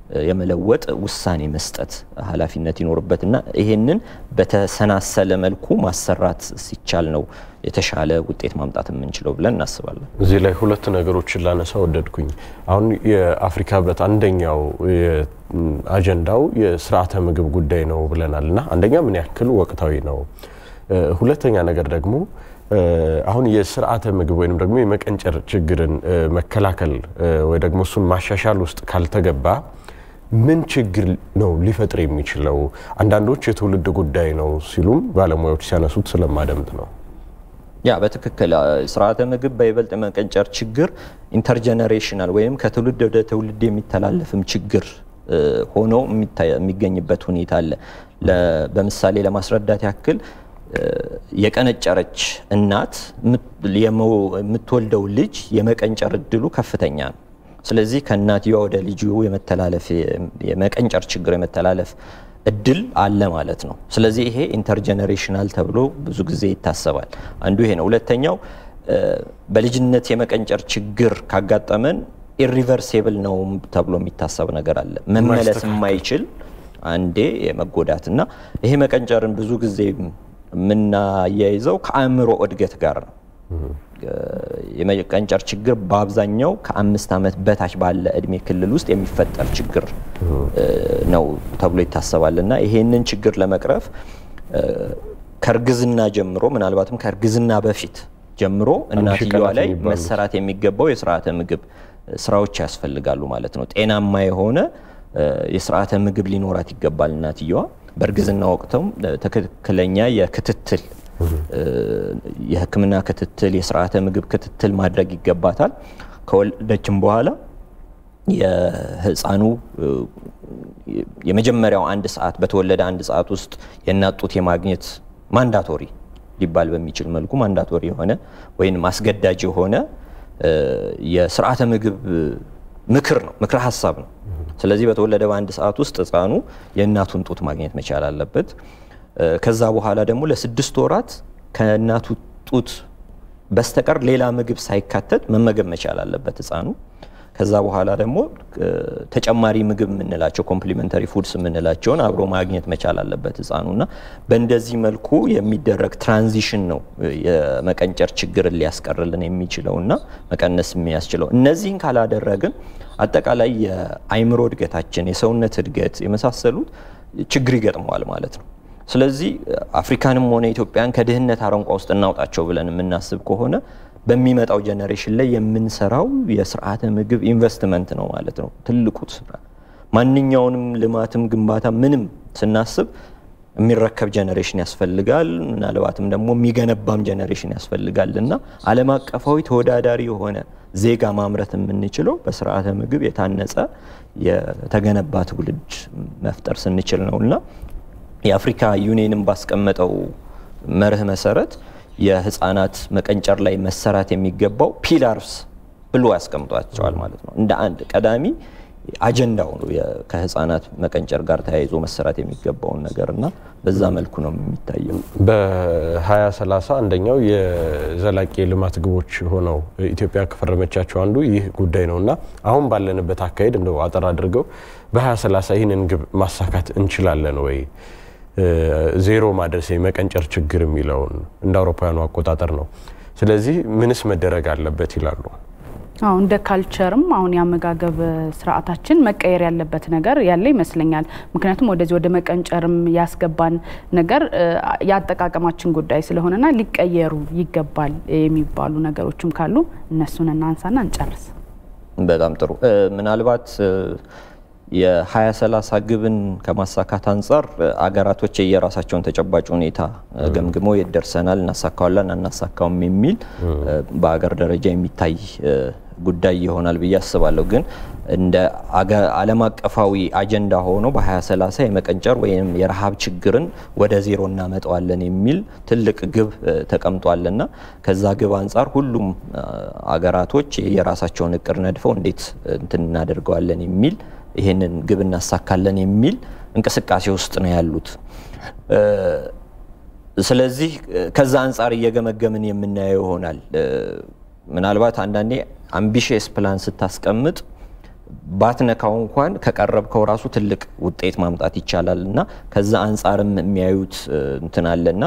የመለወጥ ውሳኔ መስጠት ኃላፊነት ይኖርበትና ይሄንን በተሰናሰለ መልኩ ማሰራት ሲቻል ነው የተሻለ ውጤት ማምጣት የምንችለው ብለን እናስባለን። እዚህ ላይ ሁለት ነገሮችን ላነሳ ወደድኩኝ። አሁን የአፍሪካ ህብረት አንደኛው አጀንዳው የስርዓተ ምግብ ጉዳይ ነው ብለናል እና አንደኛ ምን ያክል ወቅታዊ ነው፣ ሁለተኛ ነገር ደግሞ አሁን የስርዓተ ምግብ ወይም ደግሞ የመቀንጨር ችግርን መከላከል ወይ ደግሞ እሱን ማሻሻል ውስጥ ካልተገባ ምን ችግር ነው ሊፈጥር የሚችለው? አንዳንዶች የትውልድ ጉዳይ ነው ሲሉም ባለሙያዎች ሲያነሱት ስለማደምጥ ነው። ያ በትክክል ስርዓተ ምግብ በይበልጥ የመቀንጨር ችግር ኢንተርጀነሬሽናል ወይም ከትውልድ ወደ ትውልድ የሚተላለፍም ችግር ሆኖ የሚገኝበት ሁኔታ አለ። በምሳሌ ለማስረዳት ያክል የቀነጨረች እናት የምትወልደው ልጅ የመቀንጨር እድሉ ከፍተኛ ነው። ስለዚህ ከእናትየዋ ወደ ልጁ የመተላለፍ የመቀንጨር ችግር የመተላለፍ እድል አለ ማለት ነው። ስለዚህ ይሄ ኢንተርጀነሬሽናል ተብሎ ብዙ ጊዜ ይታሰባል። አንዱ ይሄ ነው። ሁለተኛው በልጅነት የመቀንጨር ችግር ካጋጠመን ኢሪቨርሴብል ነው ተብሎ የሚታሰብ ነገር አለ። መመለስ የማይችል አንዴ የመጎዳት እና ይሄ መቀንጨርን ብዙ ጊዜ የምናያይዘው ከአእምሮ እድገት ጋር ነው። የመቀንጨር ችግር በአብዛኛው ከአምስት ዓመት በታች ባለ እድሜ ክልል ውስጥ የሚፈጠር ችግር ነው ተብሎ ይታሰባል እና ይሄንን ችግር ለመቅረፍ ከእርግዝና ጀምሮ ምናልባትም ከእርግዝና በፊት ጀምሮ እናትየዋ ላይ መሰራት የሚገባው የስርዓተ ምግብ ስራዎች ያስፈልጋሉ ማለት ነው። ጤናማ የሆነ የስርዓተ ምግብ ሊኖራት ይገባል እናትየዋ። በእርግዝና ወቅትም ትክክለኛ የክትትል የሕክምና ክትትል የስርዓተ ምግብ ክትትል ማድረግ ይገባታል። ከወለደችም በኋላ የህፃኑ የመጀመሪያው አንድ ሰዓት በተወለደ አንድ ሰዓት ውስጥ የእናት ጡት የማግኘት ማንዳቶሪ ሊባል በሚችል መልኩ ማንዳቶሪ የሆነ ወይም አስገዳጅ የሆነ የስርዓተ ምግብ ምክር ነው፣ ምክረ ሀሳብ ነው። ስለዚህ በተወለደ በአንድ ሰዓት ውስጥ ህፃኑ የእናቱን ጡት ማግኘት መቻል አለበት። ከዛ በኋላ ደግሞ ለስድስት ወራት ከእናቱ ጡት በስተቀር ሌላ ምግብ ሳይካተት መመገብ መቻል አለበት ህፃኑ። ከዛ በኋላ ደግሞ ተጨማሪ ምግብ የምንላቸው ኮምፕሊመንተሪ ፉድስ የምንላቸውን አብሮ ማግኘት መቻል አለበት ህፃኑ እና በእንደዚህ መልኩ የሚደረግ ትራንዚሽን ነው የመቀንጨር ችግርን ሊያስቀርልን የሚችለው እና መቀነስ የሚያስችለው። እነዚህን ካላደረግን አጠቃላይ የአይምሮ እድገታችን፣ የሰውነት እድገት የመሳሰሉት ችግር ይገጥመዋል ማለት ነው። ስለዚህ አፍሪካንም ሆነ ኢትዮጵያን ከድህነት አረንቋ ውስጥ እናውጣቸው ብለን የምናስብ ከሆነ በሚመጣው ጀኔሬሽን ላይ የምንሰራው የስርዓተ ምግብ ኢንቨስትመንት ነው ማለት ነው። ትልቁ ስራ ማንኛውንም ልማትም ግንባታ ምንም ስናስብ የሚረከብ ጀኔሬሽን ያስፈልጋል። ምናልባትም ደግሞ የሚገነባም ጀኔሬሽን ያስፈልጋል እና ዓለም አቀፋዊ ተወዳዳሪ የሆነ ዜጋ ማምረት የምንችለው በስርዓተ ምግብ የታነጸ የተገነባ ትውልድ መፍጠር ስንችል ነው እና የአፍሪካ ዩኒየንም ባስቀመጠው መርህ መሰረት የህፃናት መቀንጨር ላይ መሰራት የሚገባው ፒላርስ ብሎ ያስቀምጧቸዋል ማለት ነው። እንደ አንድ ቀዳሚ አጀንዳው ነው ከህፃናት መቀንጨር ጋር ተያይዞ መሰራት የሚገባውን ነገር እና በዛ መልኩ ነው የሚታየው። በ2030 አንደኛው የዘላቂ የልማት ግቦች ሆነው ኢትዮጵያ ከፈረመቻቸው አንዱ ይህ ጉዳይ ነው እና አሁን ባለንበት አካሄድ እንደው አጠር አድርገው በ2030 ይህንን ግብ ማሳካት እንችላለን ወይ? ዜሮ ማድረስ የመቀንጨር ችግር የሚለውን እንደ አውሮፓውያኑ አቆጣጠር ነው። ስለዚህ ምንስ መደረግ አለበት ይላሉ? አሁ እንደ ካልቸርም አሁን የአመጋገብ ስርዓታችን መቀየር ያለበት ነገር ያለ ይመስለኛል። ምክንያቱም ወደዚህ ወደ መቀንጨርም ያስገባን ነገር የአጠቃቀማችን ጉዳይ ስለሆነና ሊቀየሩ ይገባል የሚባሉ ነገሮችም ካሉ እነሱን እናንሳና እንጨርስ። በጣም ጥሩ። ምናልባት የ2030 ግብን ከማሳካት አንጻር አገራቶች የየራሳቸውን ተጨባጭ ሁኔታ ገምግመው የት ደርሰናል፣ እናሳካዋለን፣ አናሳካውም የሚል በአገር ደረጃ የሚታይ ጉዳይ ይሆናል ብዬ አስባለሁ። ግን እንደ ዓለም አቀፋዊ አጀንዳ ሆኖ በ2030 የመቀንጨር ወይም የረሃብ ችግርን ወደ ዜሮ እናመጣዋለን የሚል ትልቅ ግብ ተቀምጧልና ከዛ ግብ አንጻር ሁሉም አገራቶች የራሳቸውን እቅድ ነድፈው እንዴት እንትን እናደርገዋለን የሚል ይሄንን ግብ እናሳካለን የሚል እንቅስቃሴ ውስጥ ነው ያሉት። ስለዚህ ከዛ አንጻር እየገመገምን የምናየው ይሆናል። ምናልባት አንዳንዴ አምቢሽየስ ፕላን ስታስቀምጥ ባትነካው እንኳን ከቀረብከው ራሱ ትልቅ ውጤት ማምጣት ይቻላል እና ከዛ አንጻርም የሚያዩት እንትን አለና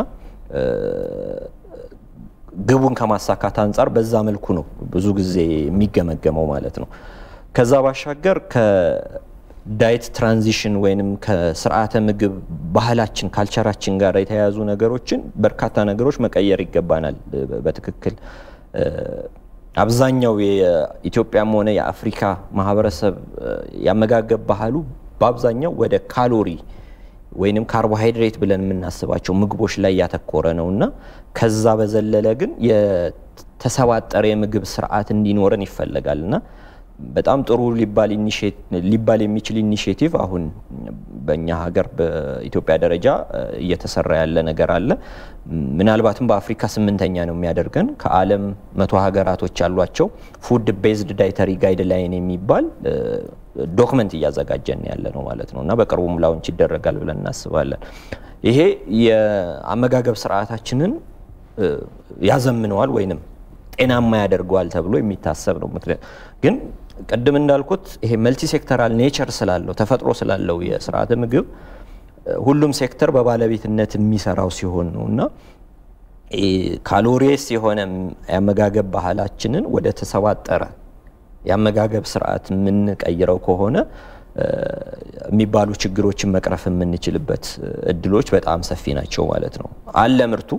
ግቡን ከማሳካት አንጻር በዛ መልኩ ነው ብዙ ጊዜ የሚገመገመው ማለት ነው። ከዛ ባሻገር ከዳይት ትራንዚሽን ወይንም ከስርዓተ ምግብ ባህላችን ካልቸራችን ጋር የተያያዙ ነገሮችን በርካታ ነገሮች መቀየር ይገባናል። በትክክል አብዛኛው የኢትዮጵያም ሆነ የአፍሪካ ማህበረሰብ ያመጋገብ ባህሉ በአብዛኛው ወደ ካሎሪ ወይንም ካርቦሃይድሬት ብለን የምናስባቸው ምግቦች ላይ ያተኮረ ነው እና ከዛ በዘለለ ግን የተሰባጠረ የምግብ ስርዓት እንዲኖረን ይፈለጋል እና በጣም ጥሩ ሊባል የሚችል ኢኒሽቲቭ አሁን በእኛ ሀገር በኢትዮጵያ ደረጃ እየተሰራ ያለ ነገር አለ። ምናልባትም በአፍሪካ ስምንተኛ ነው የሚያደርገን። ከዓለም መቶ ሀገራቶች ያሏቸው ፉድ ቤዝድ ዳይተሪ ጋይድ ላይን የሚባል ዶክመንት እያዘጋጀን ያለ ነው ማለት ነው እና በቅርቡም ላውንች ይደረጋል ብለን እናስባለን። ይሄ የአመጋገብ ስርዓታችንን ያዘምነዋል ወይንም ጤናማ ያደርገዋል ተብሎ የሚታሰብ ነው። ምክንያት ግን ቅድም እንዳልኩት ይሄ መልቲ ሴክተራል ኔቸር ስላለው ተፈጥሮ ስላለው የስርዓተ ምግብ ሁሉም ሴክተር በባለቤትነት የሚሰራው ሲሆን ነው እና ካሎሪስ የሆነ የአመጋገብ ባህላችንን ወደ ተሰባጠረ የአመጋገብ ስርዓት የምንቀይረው ከሆነ የሚባሉ ችግሮችን መቅረፍ የምንችልበት እድሎች በጣም ሰፊ ናቸው ማለት ነው። አለ ምርቱ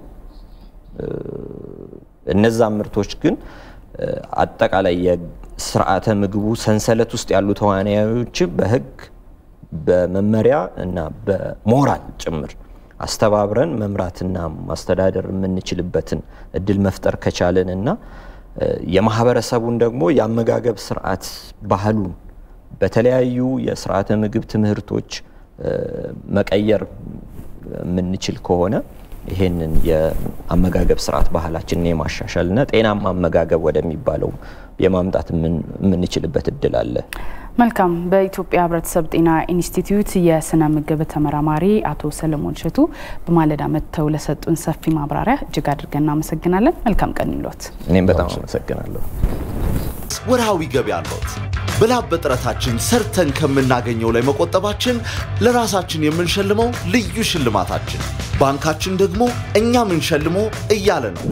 እነዛም ምርቶች ግን አጠቃላይ የስርዓተ ምግቡ ሰንሰለት ውስጥ ያሉ ተዋናዮች በህግ በመመሪያ እና በሞራል ጭምር አስተባብረን መምራትና ማስተዳደር የምንችልበትን እድል መፍጠር ከቻለን እና የማህበረሰቡን ደግሞ የአመጋገብ ስርዓት ባህሉን በተለያዩ የስርዓተ ምግብ ትምህርቶች መቀየር የምንችል ከሆነ ይሄንን የአመጋገብ ስርዓት ባህላችንን የማሻሻልና ጤናማ አመጋገብ ወደሚባለው የማምጣት የምንችልበት እድል አለ። መልካም። በኢትዮጵያ ሕብረተሰብ ጤና ኢንስቲትዩት የስነ ምግብ ተመራማሪ አቶ ሰለሞን እሸቱ በማለዳ መጥተው ለሰጡን ሰፊ ማብራሪያ እጅግ አድርገን እናመሰግናለን። መልካም ቀን ይሎት። እኔም በጣም አመሰግናለሁ። ወርሃዊ ገቢ አለት በላብ በጥረታችን ሰርተን ከምናገኘው ላይ መቆጠባችን ለራሳችን የምንሸልመው ልዩ ሽልማታችን፣ ባንካችን ደግሞ እኛ ምንሸልመው እያለ ነው።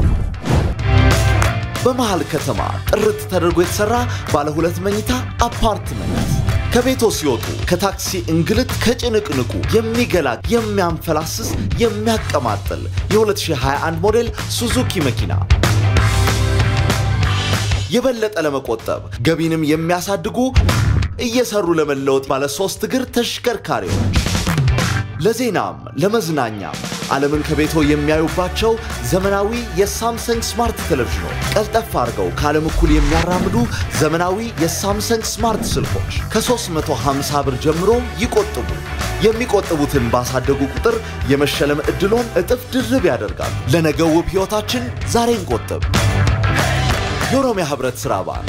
በመሃል ከተማ ጥርት ተደርጎ የተሰራ ባለ ሁለት መኝታ አፓርትመንት ከቤቶ ሲወጡ ከታክሲ እንግልት ከጭንቅንቁ የሚገላ የሚያንፈላስስ የሚያቀማጥል የ2021 ሞዴል ሱዙኪ መኪና የበለጠ ለመቆጠብ ገቢንም የሚያሳድጉ እየሰሩ ለመለወጥ ባለ ሶስት እግር ተሽከርካሪዎች ለዜናም ለመዝናኛም ዓለምን ከቤቶ የሚያዩባቸው ዘመናዊ የሳምሰንግ ስማርት ቴሌቪዥኖች ቀልጠፍ አድርገው ከዓለም እኩል የሚያራምዱ ዘመናዊ የሳምሰንግ ስማርት ስልኮች ከ350 ብር ጀምሮ ይቆጥቡ። የሚቆጥቡትን ባሳደጉ ቁጥር የመሸለም ዕድሎን እጥፍ ድርብ ያደርጋሉ። ለነገው ውብ ሕይወታችን ዛሬ እንቆጥብ። የኦሮሚያ ህብረት ሥራ ባንክ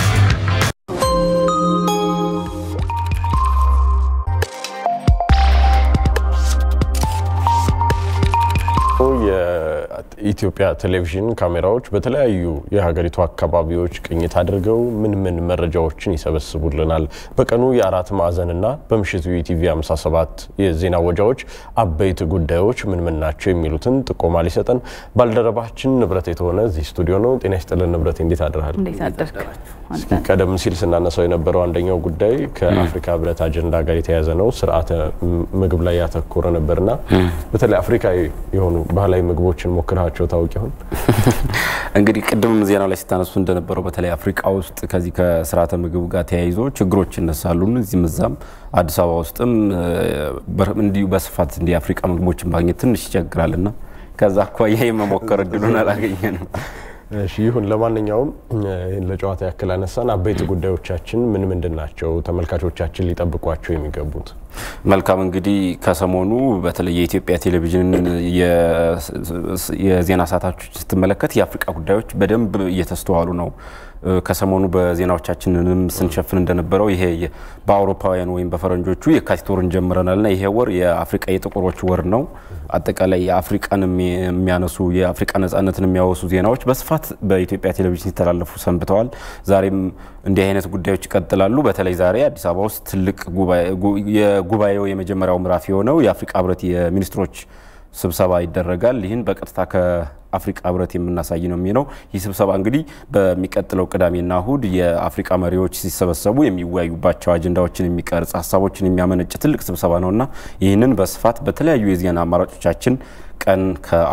የኢትዮጵያ ቴሌቪዥን ካሜራዎች በተለያዩ የሀገሪቱ አካባቢዎች ቅኝት አድርገው ምን ምን መረጃዎችን ይሰበስቡልናል? በቀኑ የአራት ማዕዘንና በምሽቱ የኢቲቪ 57 የዜና ወጃዎች አበይት ጉዳዮች ምን ምን ናቸው የሚሉትን ጥቆማ ሊሰጠን ባልደረባችን ንብረት የተሆነ እዚህ ስቱዲዮ ነው። ጤና ይስጥልን ንብረት፣ እንዴት አድረሃል? እንዴት አደርክ? እስኪ ቀደም ሲል ስናነሳው የነበረው አንደኛው ጉዳይ ከአፍሪካ ህብረት አጀንዳ ጋር የተያያዘ ነው። ስርዓተ ምግብ ላይ ያተኮረ ነበርና በተለይ አፍሪካዊ የሆኑ ባህላዊ ምግቦችን ሞክራቸው ታውቂ ይሆን? እንግዲህ ቅድም ዜና ላይ ስታነሱ እንደነበረው በተለይ አፍሪካ ውስጥ ከዚህ ከስርዓተ ምግብ ጋር ተያይዞ ችግሮች ይነሳሉ። እዚህም እዛም አዲስ አበባ ውስጥም እንዲሁ በስፋት እንዲህ የአፍሪካ ምግቦችን ማግኘት ትንሽ ይቸግራልና ከዛ አኳያ የመሞከር እድሉን አላገኘንም። እሺ ይሁን። ለማንኛውም ይህን ለጨዋታ ያክል አነሳን። አበይት ጉዳዮቻችን ምን ምንድን ናቸው? ተመልካቾቻችን ሊጠብቋቸው የሚገቡት መልካም እንግዲህ ከሰሞኑ በተለይ የኢትዮጵያ ቴሌቪዥን የዜና ሰዓታች ስትመለከት የአፍሪቃ ጉዳዮች በደንብ እየተስተዋሉ ነው ከሰሞኑ በዜናዎቻችንንም ስንሸፍን እንደነበረው ይሄ በአውሮፓውያን ወይም በፈረንጆቹ የካቲት ወርን ጀምረናልና ይሄ ወር የአፍሪቃ የጥቁሮች ወር ነው። አጠቃላይ የአፍሪቃን የሚያነሱ የአፍሪቃ ነጻነትን የሚያወሱ ዜናዎች በስፋት በኢትዮጵያ ቴሌቪዥን ሲተላለፉ ሰንብተዋል። ዛሬም እንዲህ አይነት ጉዳዮች ይቀጥላሉ። በተለይ ዛሬ አዲስ አበባ ውስጥ ትልቅ የጉባኤው የመጀመሪያው ምዕራፍ የሆነው የአፍሪቃ ህብረት የሚኒስትሮች ስብሰባ ይደረጋል። ይህን በቀጥታ ከአፍሪቃ ህብረት የምናሳይ ነው የሚሆነው። ይህ ስብሰባ እንግዲህ በሚቀጥለው ቅዳሜና እሁድ የአፍሪቃ መሪዎች ሲሰበሰቡ የሚወያዩባቸው አጀንዳዎችን የሚቀርጽ ሀሳቦችን የሚያመነጭ ትልቅ ስብሰባ ነውና ይህንን በስፋት በተለያዩ የዜና አማራጮቻችን ቀን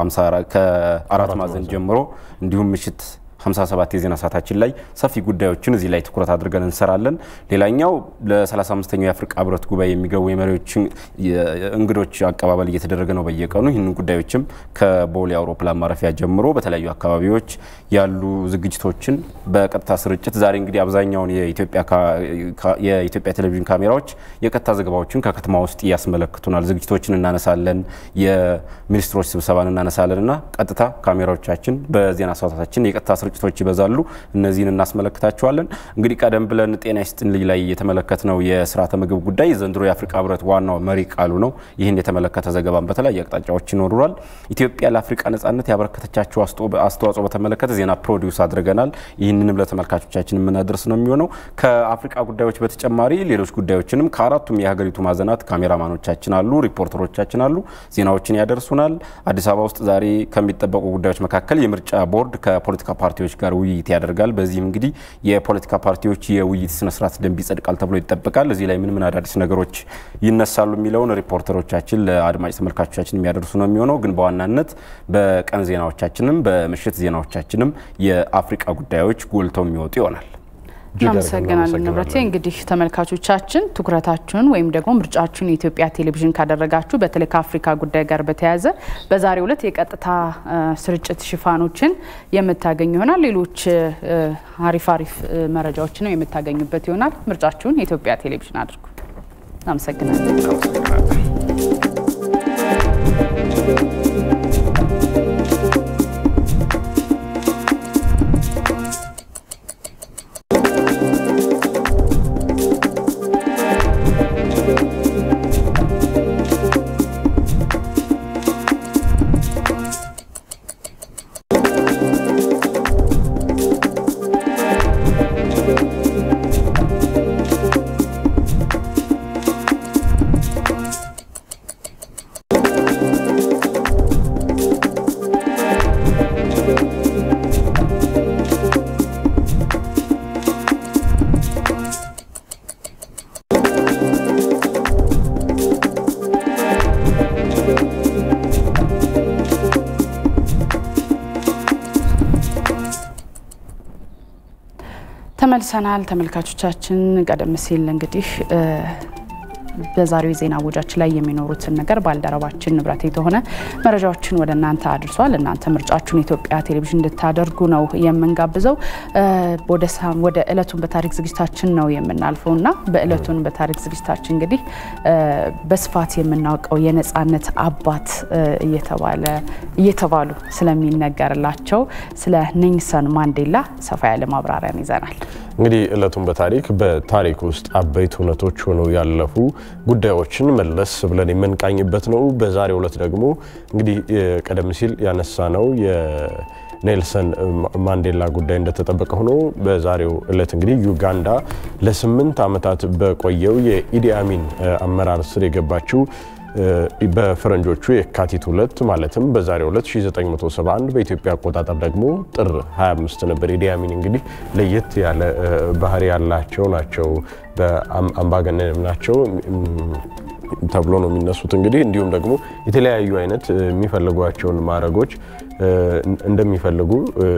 ከአራት ማዕዘን ጀምሮ እንዲሁም ምሽት 57 የዜና ሰዓታችን ላይ ሰፊ ጉዳዮችን እዚህ ላይ ትኩረት አድርገን እንሰራለን። ሌላኛው ለ35ኛው የአፍሪቃ ህብረት ጉባኤ የሚገቡ የመሪዎች እንግዶች አቀባበል እየተደረገ ነው በየቀኑ። ይህንን ጉዳዮችም ከቦሌ አውሮፕላን ማረፊያ ጀምሮ በተለያዩ አካባቢዎች ያሉ ዝግጅቶችን በቀጥታ ስርጭት ዛሬ እንግዲህ አብዛኛውን የኢትዮጵያ ቴሌቪዥን ካሜራዎች የቀጥታ ዘገባዎችን ከከተማ ውስጥ ያስመለክቱናል። ዝግጅቶችን እናነሳለን፣ የሚኒስትሮች ስብሰባን እናነሳለን እና ቀጥታ ካሜራዎቻችን በዜና ሰዓታችን የቀጥታ ስርጭቶች ይበዛሉ። እነዚህን እናስመለክታቸዋለን። እንግዲህ ቀደም ብለን ጤና ይስጥልኝ ላይ የተመለከትነው የስርዓተ ምግብ ጉዳይ ዘንድሮ የአፍሪካ ህብረት ዋናው መሪ ቃሉ ነው። ይህን የተመለከተ ዘገባን በተለያዩ አቅጣጫዎች ይኖሩናል። ኢትዮጵያ ለአፍሪካ ነጻነት ያበረከተቻቸው አስተዋጽኦ በተመለከተ ዜና ፕሮዲውስ አድርገናል። ይህንንም ለተመልካቾቻችን የምናደርስ ነው የሚሆነው። ከአፍሪካ ጉዳዮች በተጨማሪ ሌሎች ጉዳዮችንም ከአራቱም የሀገሪቱ ማዕዘናት ካሜራማኖቻችን አሉ፣ ሪፖርተሮቻችን አሉ፣ ዜናዎችን ያደርሱናል። አዲስ አበባ ውስጥ ዛሬ ከሚጠበቁ ጉዳዮች መካከል የምርጫ ቦርድ ከፖለቲካ ፓርቲዎች ጋር ውይይት ያደርጋል። በዚህም እንግዲህ የፖለቲካ ፓርቲዎች የውይይት ስነስርዓት ደንብ ይጸድቃል ተብሎ ይጠበቃል። እዚህ ላይ ምን ምን አዳዲስ ነገሮች ይነሳሉ የሚለውን ሪፖርተሮቻችን ለአድማጭ ተመልካቾቻችን የሚያደርሱ ነው የሚሆነው። ግን በዋናነት በቀን ዜናዎቻችንም በምሽት ዜናዎቻችንም የአፍሪቃ ጉዳዮች ጎልተው የሚወጡ ይሆናል። እናመሰግናለን ንብረቴ። እንግዲህ ተመልካቾቻችን ትኩረታችሁን ወይም ደግሞ ምርጫችሁን የኢትዮጵያ ቴሌቪዥን ካደረጋችሁ በተለይ ከአፍሪካ ጉዳይ ጋር በተያያዘ በዛሬው ዕለት የቀጥታ ስርጭት ሽፋኖችን የምታገኙ ይሆናል። ሌሎች አሪፍ አሪፍ መረጃዎችንም የምታገኙበት ይሆናል። ምርጫችሁን የኢትዮጵያ ቴሌቪዥን አድርጉ። እናመሰግናለን። ተመልሰናል ተመልካቾቻችን። ቀደም ሲል እንግዲህ በዛሬው የዜና ወጃችን ላይ የሚኖሩትን ነገር ባልደረባችን ንብረት የተሆነ መረጃዎችን ወደ እናንተ አድርሷል። እናንተ ምርጫችሁን የኢትዮጵያ ቴሌቪዥን እንድታደርጉ ነው የምንጋብዘው። ወደ እለቱን በታሪክ ዝግጅታችን ነው የምናልፈው እና በእለቱን በታሪክ ዝግጅታችን እንግዲህ በስፋት የምናውቀው የነጻነት አባት እየተባሉ ስለሚነገርላቸው ስለ ኔልሰን ማንዴላ ሰፋ ያለ ማብራሪያን ይዘናል። እንግዲህ እለቱን በታሪክ በታሪክ ውስጥ አበይት እውነቶች ሆነው ያለፉ ጉዳዮችን መለስ ብለን የምንቃኝበት ነው። በዛሬው እለት ደግሞ እንግዲህ ቀደም ሲል ያነሳ ነው የኔልሰን ማንዴላ ጉዳይ እንደተጠበቀ ሆኖ በዛሬው እለት እንግዲህ ዩጋንዳ ለስምንት ዓመታት በቆየው የኢዲ አሚን አመራር ስር የገባችው በፈረንጆቹ የካቲት ሁለት ማለትም በዛሬው ዕለት 1971 በኢትዮጵያ አቆጣጠር ደግሞ ጥር 25 ነበር። ኢዲ አሚን እንግዲህ ለየት ያለ ባህሪ ያላቸው ናቸው። በአምባገነንም ናቸው ተብሎ ነው የሚነሱት። እንግዲህ እንዲሁም ደግሞ የተለያዩ አይነት የሚፈልጓቸውን ማዕረጎች እንደሚፈልጉ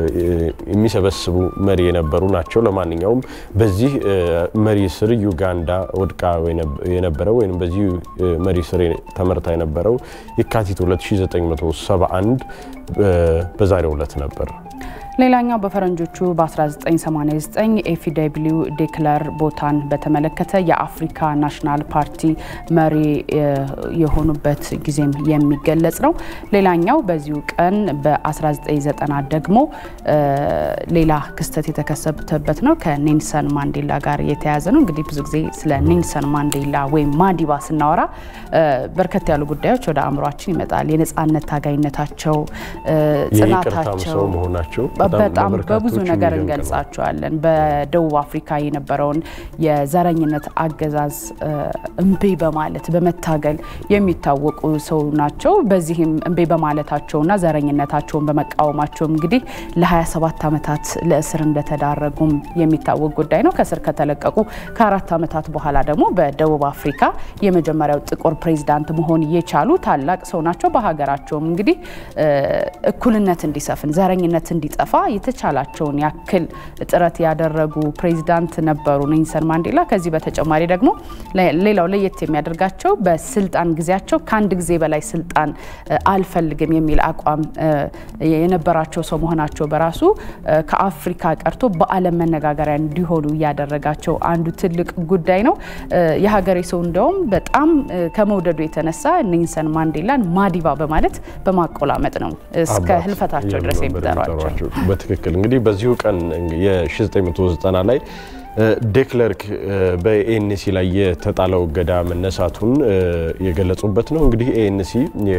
የሚሰበስቡ መሪ የነበሩ ናቸው። ለማንኛውም በዚህ መሪ ስር ዩጋንዳ ወድቃ የነበረው ወይም በዚህ መሪ ስር ተመርታ የነበረው የካቲት 2971 በዛሬው ዕለት ነበር። ሌላኛው በፈረንጆቹ በ1989 ኤፍደብሊው ዴክለር ቦታን በተመለከተ የአፍሪካ ናሽናል ፓርቲ መሪ የሆኑበት ጊዜም የሚገለጽ ነው። ሌላኛው በዚሁ ቀን በ1990 ደግሞ ሌላ ክስተት የተከሰተበት ነው። ከኔልሰን ማንዴላ ጋር የተያያዘ ነው። እንግዲህ ብዙ ጊዜ ስለ ኔልሰን ማንዴላ ወይም ማዲባ ስናወራ በርከት ያሉ ጉዳዮች ወደ አእምሯችን ይመጣል። የነጻነት ታጋይነታቸው፣ ጽናታቸው መሆናቸው በጣም በብዙ ነገር እንገልጻቸዋለን። በደቡብ አፍሪካ የነበረውን የዘረኝነት አገዛዝ እምቤ በማለት በመታገል የሚታወቁ ሰው ናቸው። በዚህም እምቤ በማለታቸውና ዘረኝነታቸውን በመቃወማቸውም እንግዲህ ለ27 ዓመታት ለእስር እንደተዳረጉም የሚታወቅ ጉዳይ ነው። ከእስር ከተለቀቁ ከአራት ዓመታት በኋላ ደግሞ በደቡብ አፍሪካ የመጀመሪያው ጥቁር ፕሬዚዳንት መሆን የቻሉ ታላቅ ሰው ናቸው። በሀገራቸውም እንግዲህ እኩልነት እንዲሰፍን ዘረኝነት እንዲጠፋ የተቻላቸውን ያክል ጥረት ያደረጉ ፕሬዚዳንት ነበሩ ኔልሰን ማንዴላ። ከዚህ በተጨማሪ ደግሞ ሌላው ለየት የሚያደርጋቸው በስልጣን ጊዜያቸው ከአንድ ጊዜ በላይ ስልጣን አልፈልግም የሚል አቋም የነበራቸው ሰው መሆናቸው በራሱ ከአፍሪካ ቀርቶ በዓለም መነጋገሪያ እንዲሆኑ እያደረጋቸው አንዱ ትልቅ ጉዳይ ነው። የሀገሬ ሰው እንደውም በጣም ከመውደዱ የተነሳ ኔልሰን ማንዴላን ማዲባ በማለት በማቆላመጥ ነው እስከ ህልፈታቸው ድረስ የሚጠሯቸው። በትክክል እንግዲህ በዚሁ ቀን የ1990 ላይ ዴክለርክ በኤኤንሲ ላይ የተጣለው እገዳ መነሳቱን የገለጹበት ነው። እንግዲህ ኤኤንሲ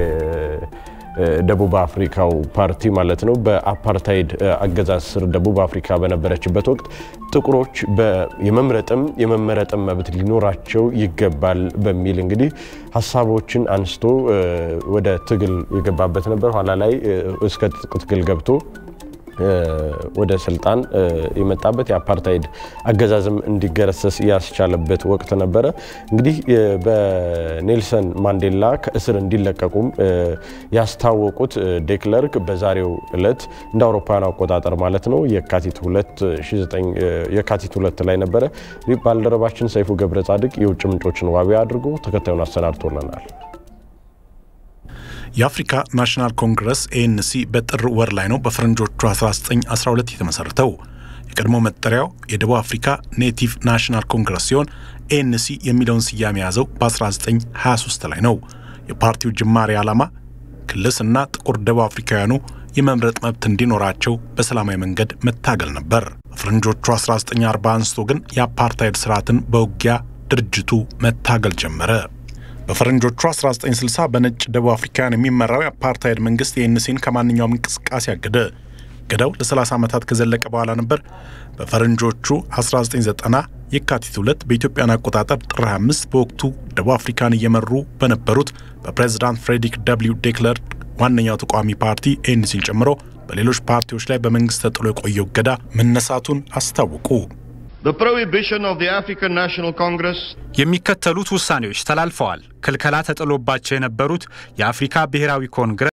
ደቡብ አፍሪካው ፓርቲ ማለት ነው። በአፓርታይድ አገዛዝ ስር ደቡብ አፍሪካ በነበረችበት ወቅት ጥቁሮች የመምረጥም የመመረጥም መብት ሊኖራቸው ይገባል በሚል እንግዲህ ሀሳቦችን አንስቶ ወደ ትግል የገባበት ነበር። ኋላ ላይ እስከ ትጥቅ ትግል ገብቶ ወደ ስልጣን የመጣበት የአፓርታይድ አገዛዝም እንዲገረሰስ ያስቻለበት ወቅት ነበረ። እንግዲህ በኔልሰን ማንዴላ ከእስር እንዲለቀቁም ያስታወቁት ዴክለርክ በዛሬው ዕለት እንደ አውሮፓውያን አቆጣጠር ማለት ነው የካቲት ሁለት ላይ ነበረ። ባልደረባችን ሰይፉ ገብረ ጻድቅ የውጭ ምንጮችን ዋቢ አድርጎ ተከታዩን አሰናድቶልናል። የአፍሪካ ናሽናል ኮንግረስ ኤኤንሲ በጥር ወር ላይ ነው በፈረንጆቹ 1912 የተመሰረተው። የቀድሞ መጠሪያው የደቡብ አፍሪካ ኔቲቭ ናሽናል ኮንግረስ ሲሆን ኤኤንሲ የሚለውን ስያሜ የያዘው በ1923 ላይ ነው። የፓርቲው ጅማሬ ዓላማ ክልስና ጥቁር ደቡብ አፍሪካውያኑ የመምረጥ መብት እንዲኖራቸው በሰላማዊ መንገድ መታገል ነበር። በፈረንጆቹ 1940 አንስቶ ግን የአፓርታይድ ስርዓትን በውጊያ ድርጅቱ መታገል ጀመረ። በፈረንጆቹ 1960 በነጭ ደቡብ አፍሪካውያን የሚመራው የአፓርታይድ መንግስት የኤንሲን ከማንኛውም እንቅስቃሴ አገደ። ገዳው ለ30 ዓመታት ከዘለቀ በኋላ ነበር በፈረንጆቹ 1990 የካቲት ሁለት በኢትዮጵያን አቆጣጠር ጥር 25 በወቅቱ ደቡብ አፍሪካን እየመሩ በነበሩት በፕሬዚዳንት ፍሬድሪክ ደብሊው ዴክለር ዋነኛው ተቃዋሚ ፓርቲ ኤንሲን ጨምሮ በሌሎች ፓርቲዎች ላይ በመንግስት ተጥሎ የቆየው እገዳ መነሳቱን አስታወቁ። የሚከተሉት ውሳኔዎች ተላልፈዋል። ክልከላ ተጥሎባቸው የነበሩት የአፍሪካ ብሔራዊ ኮንግረስ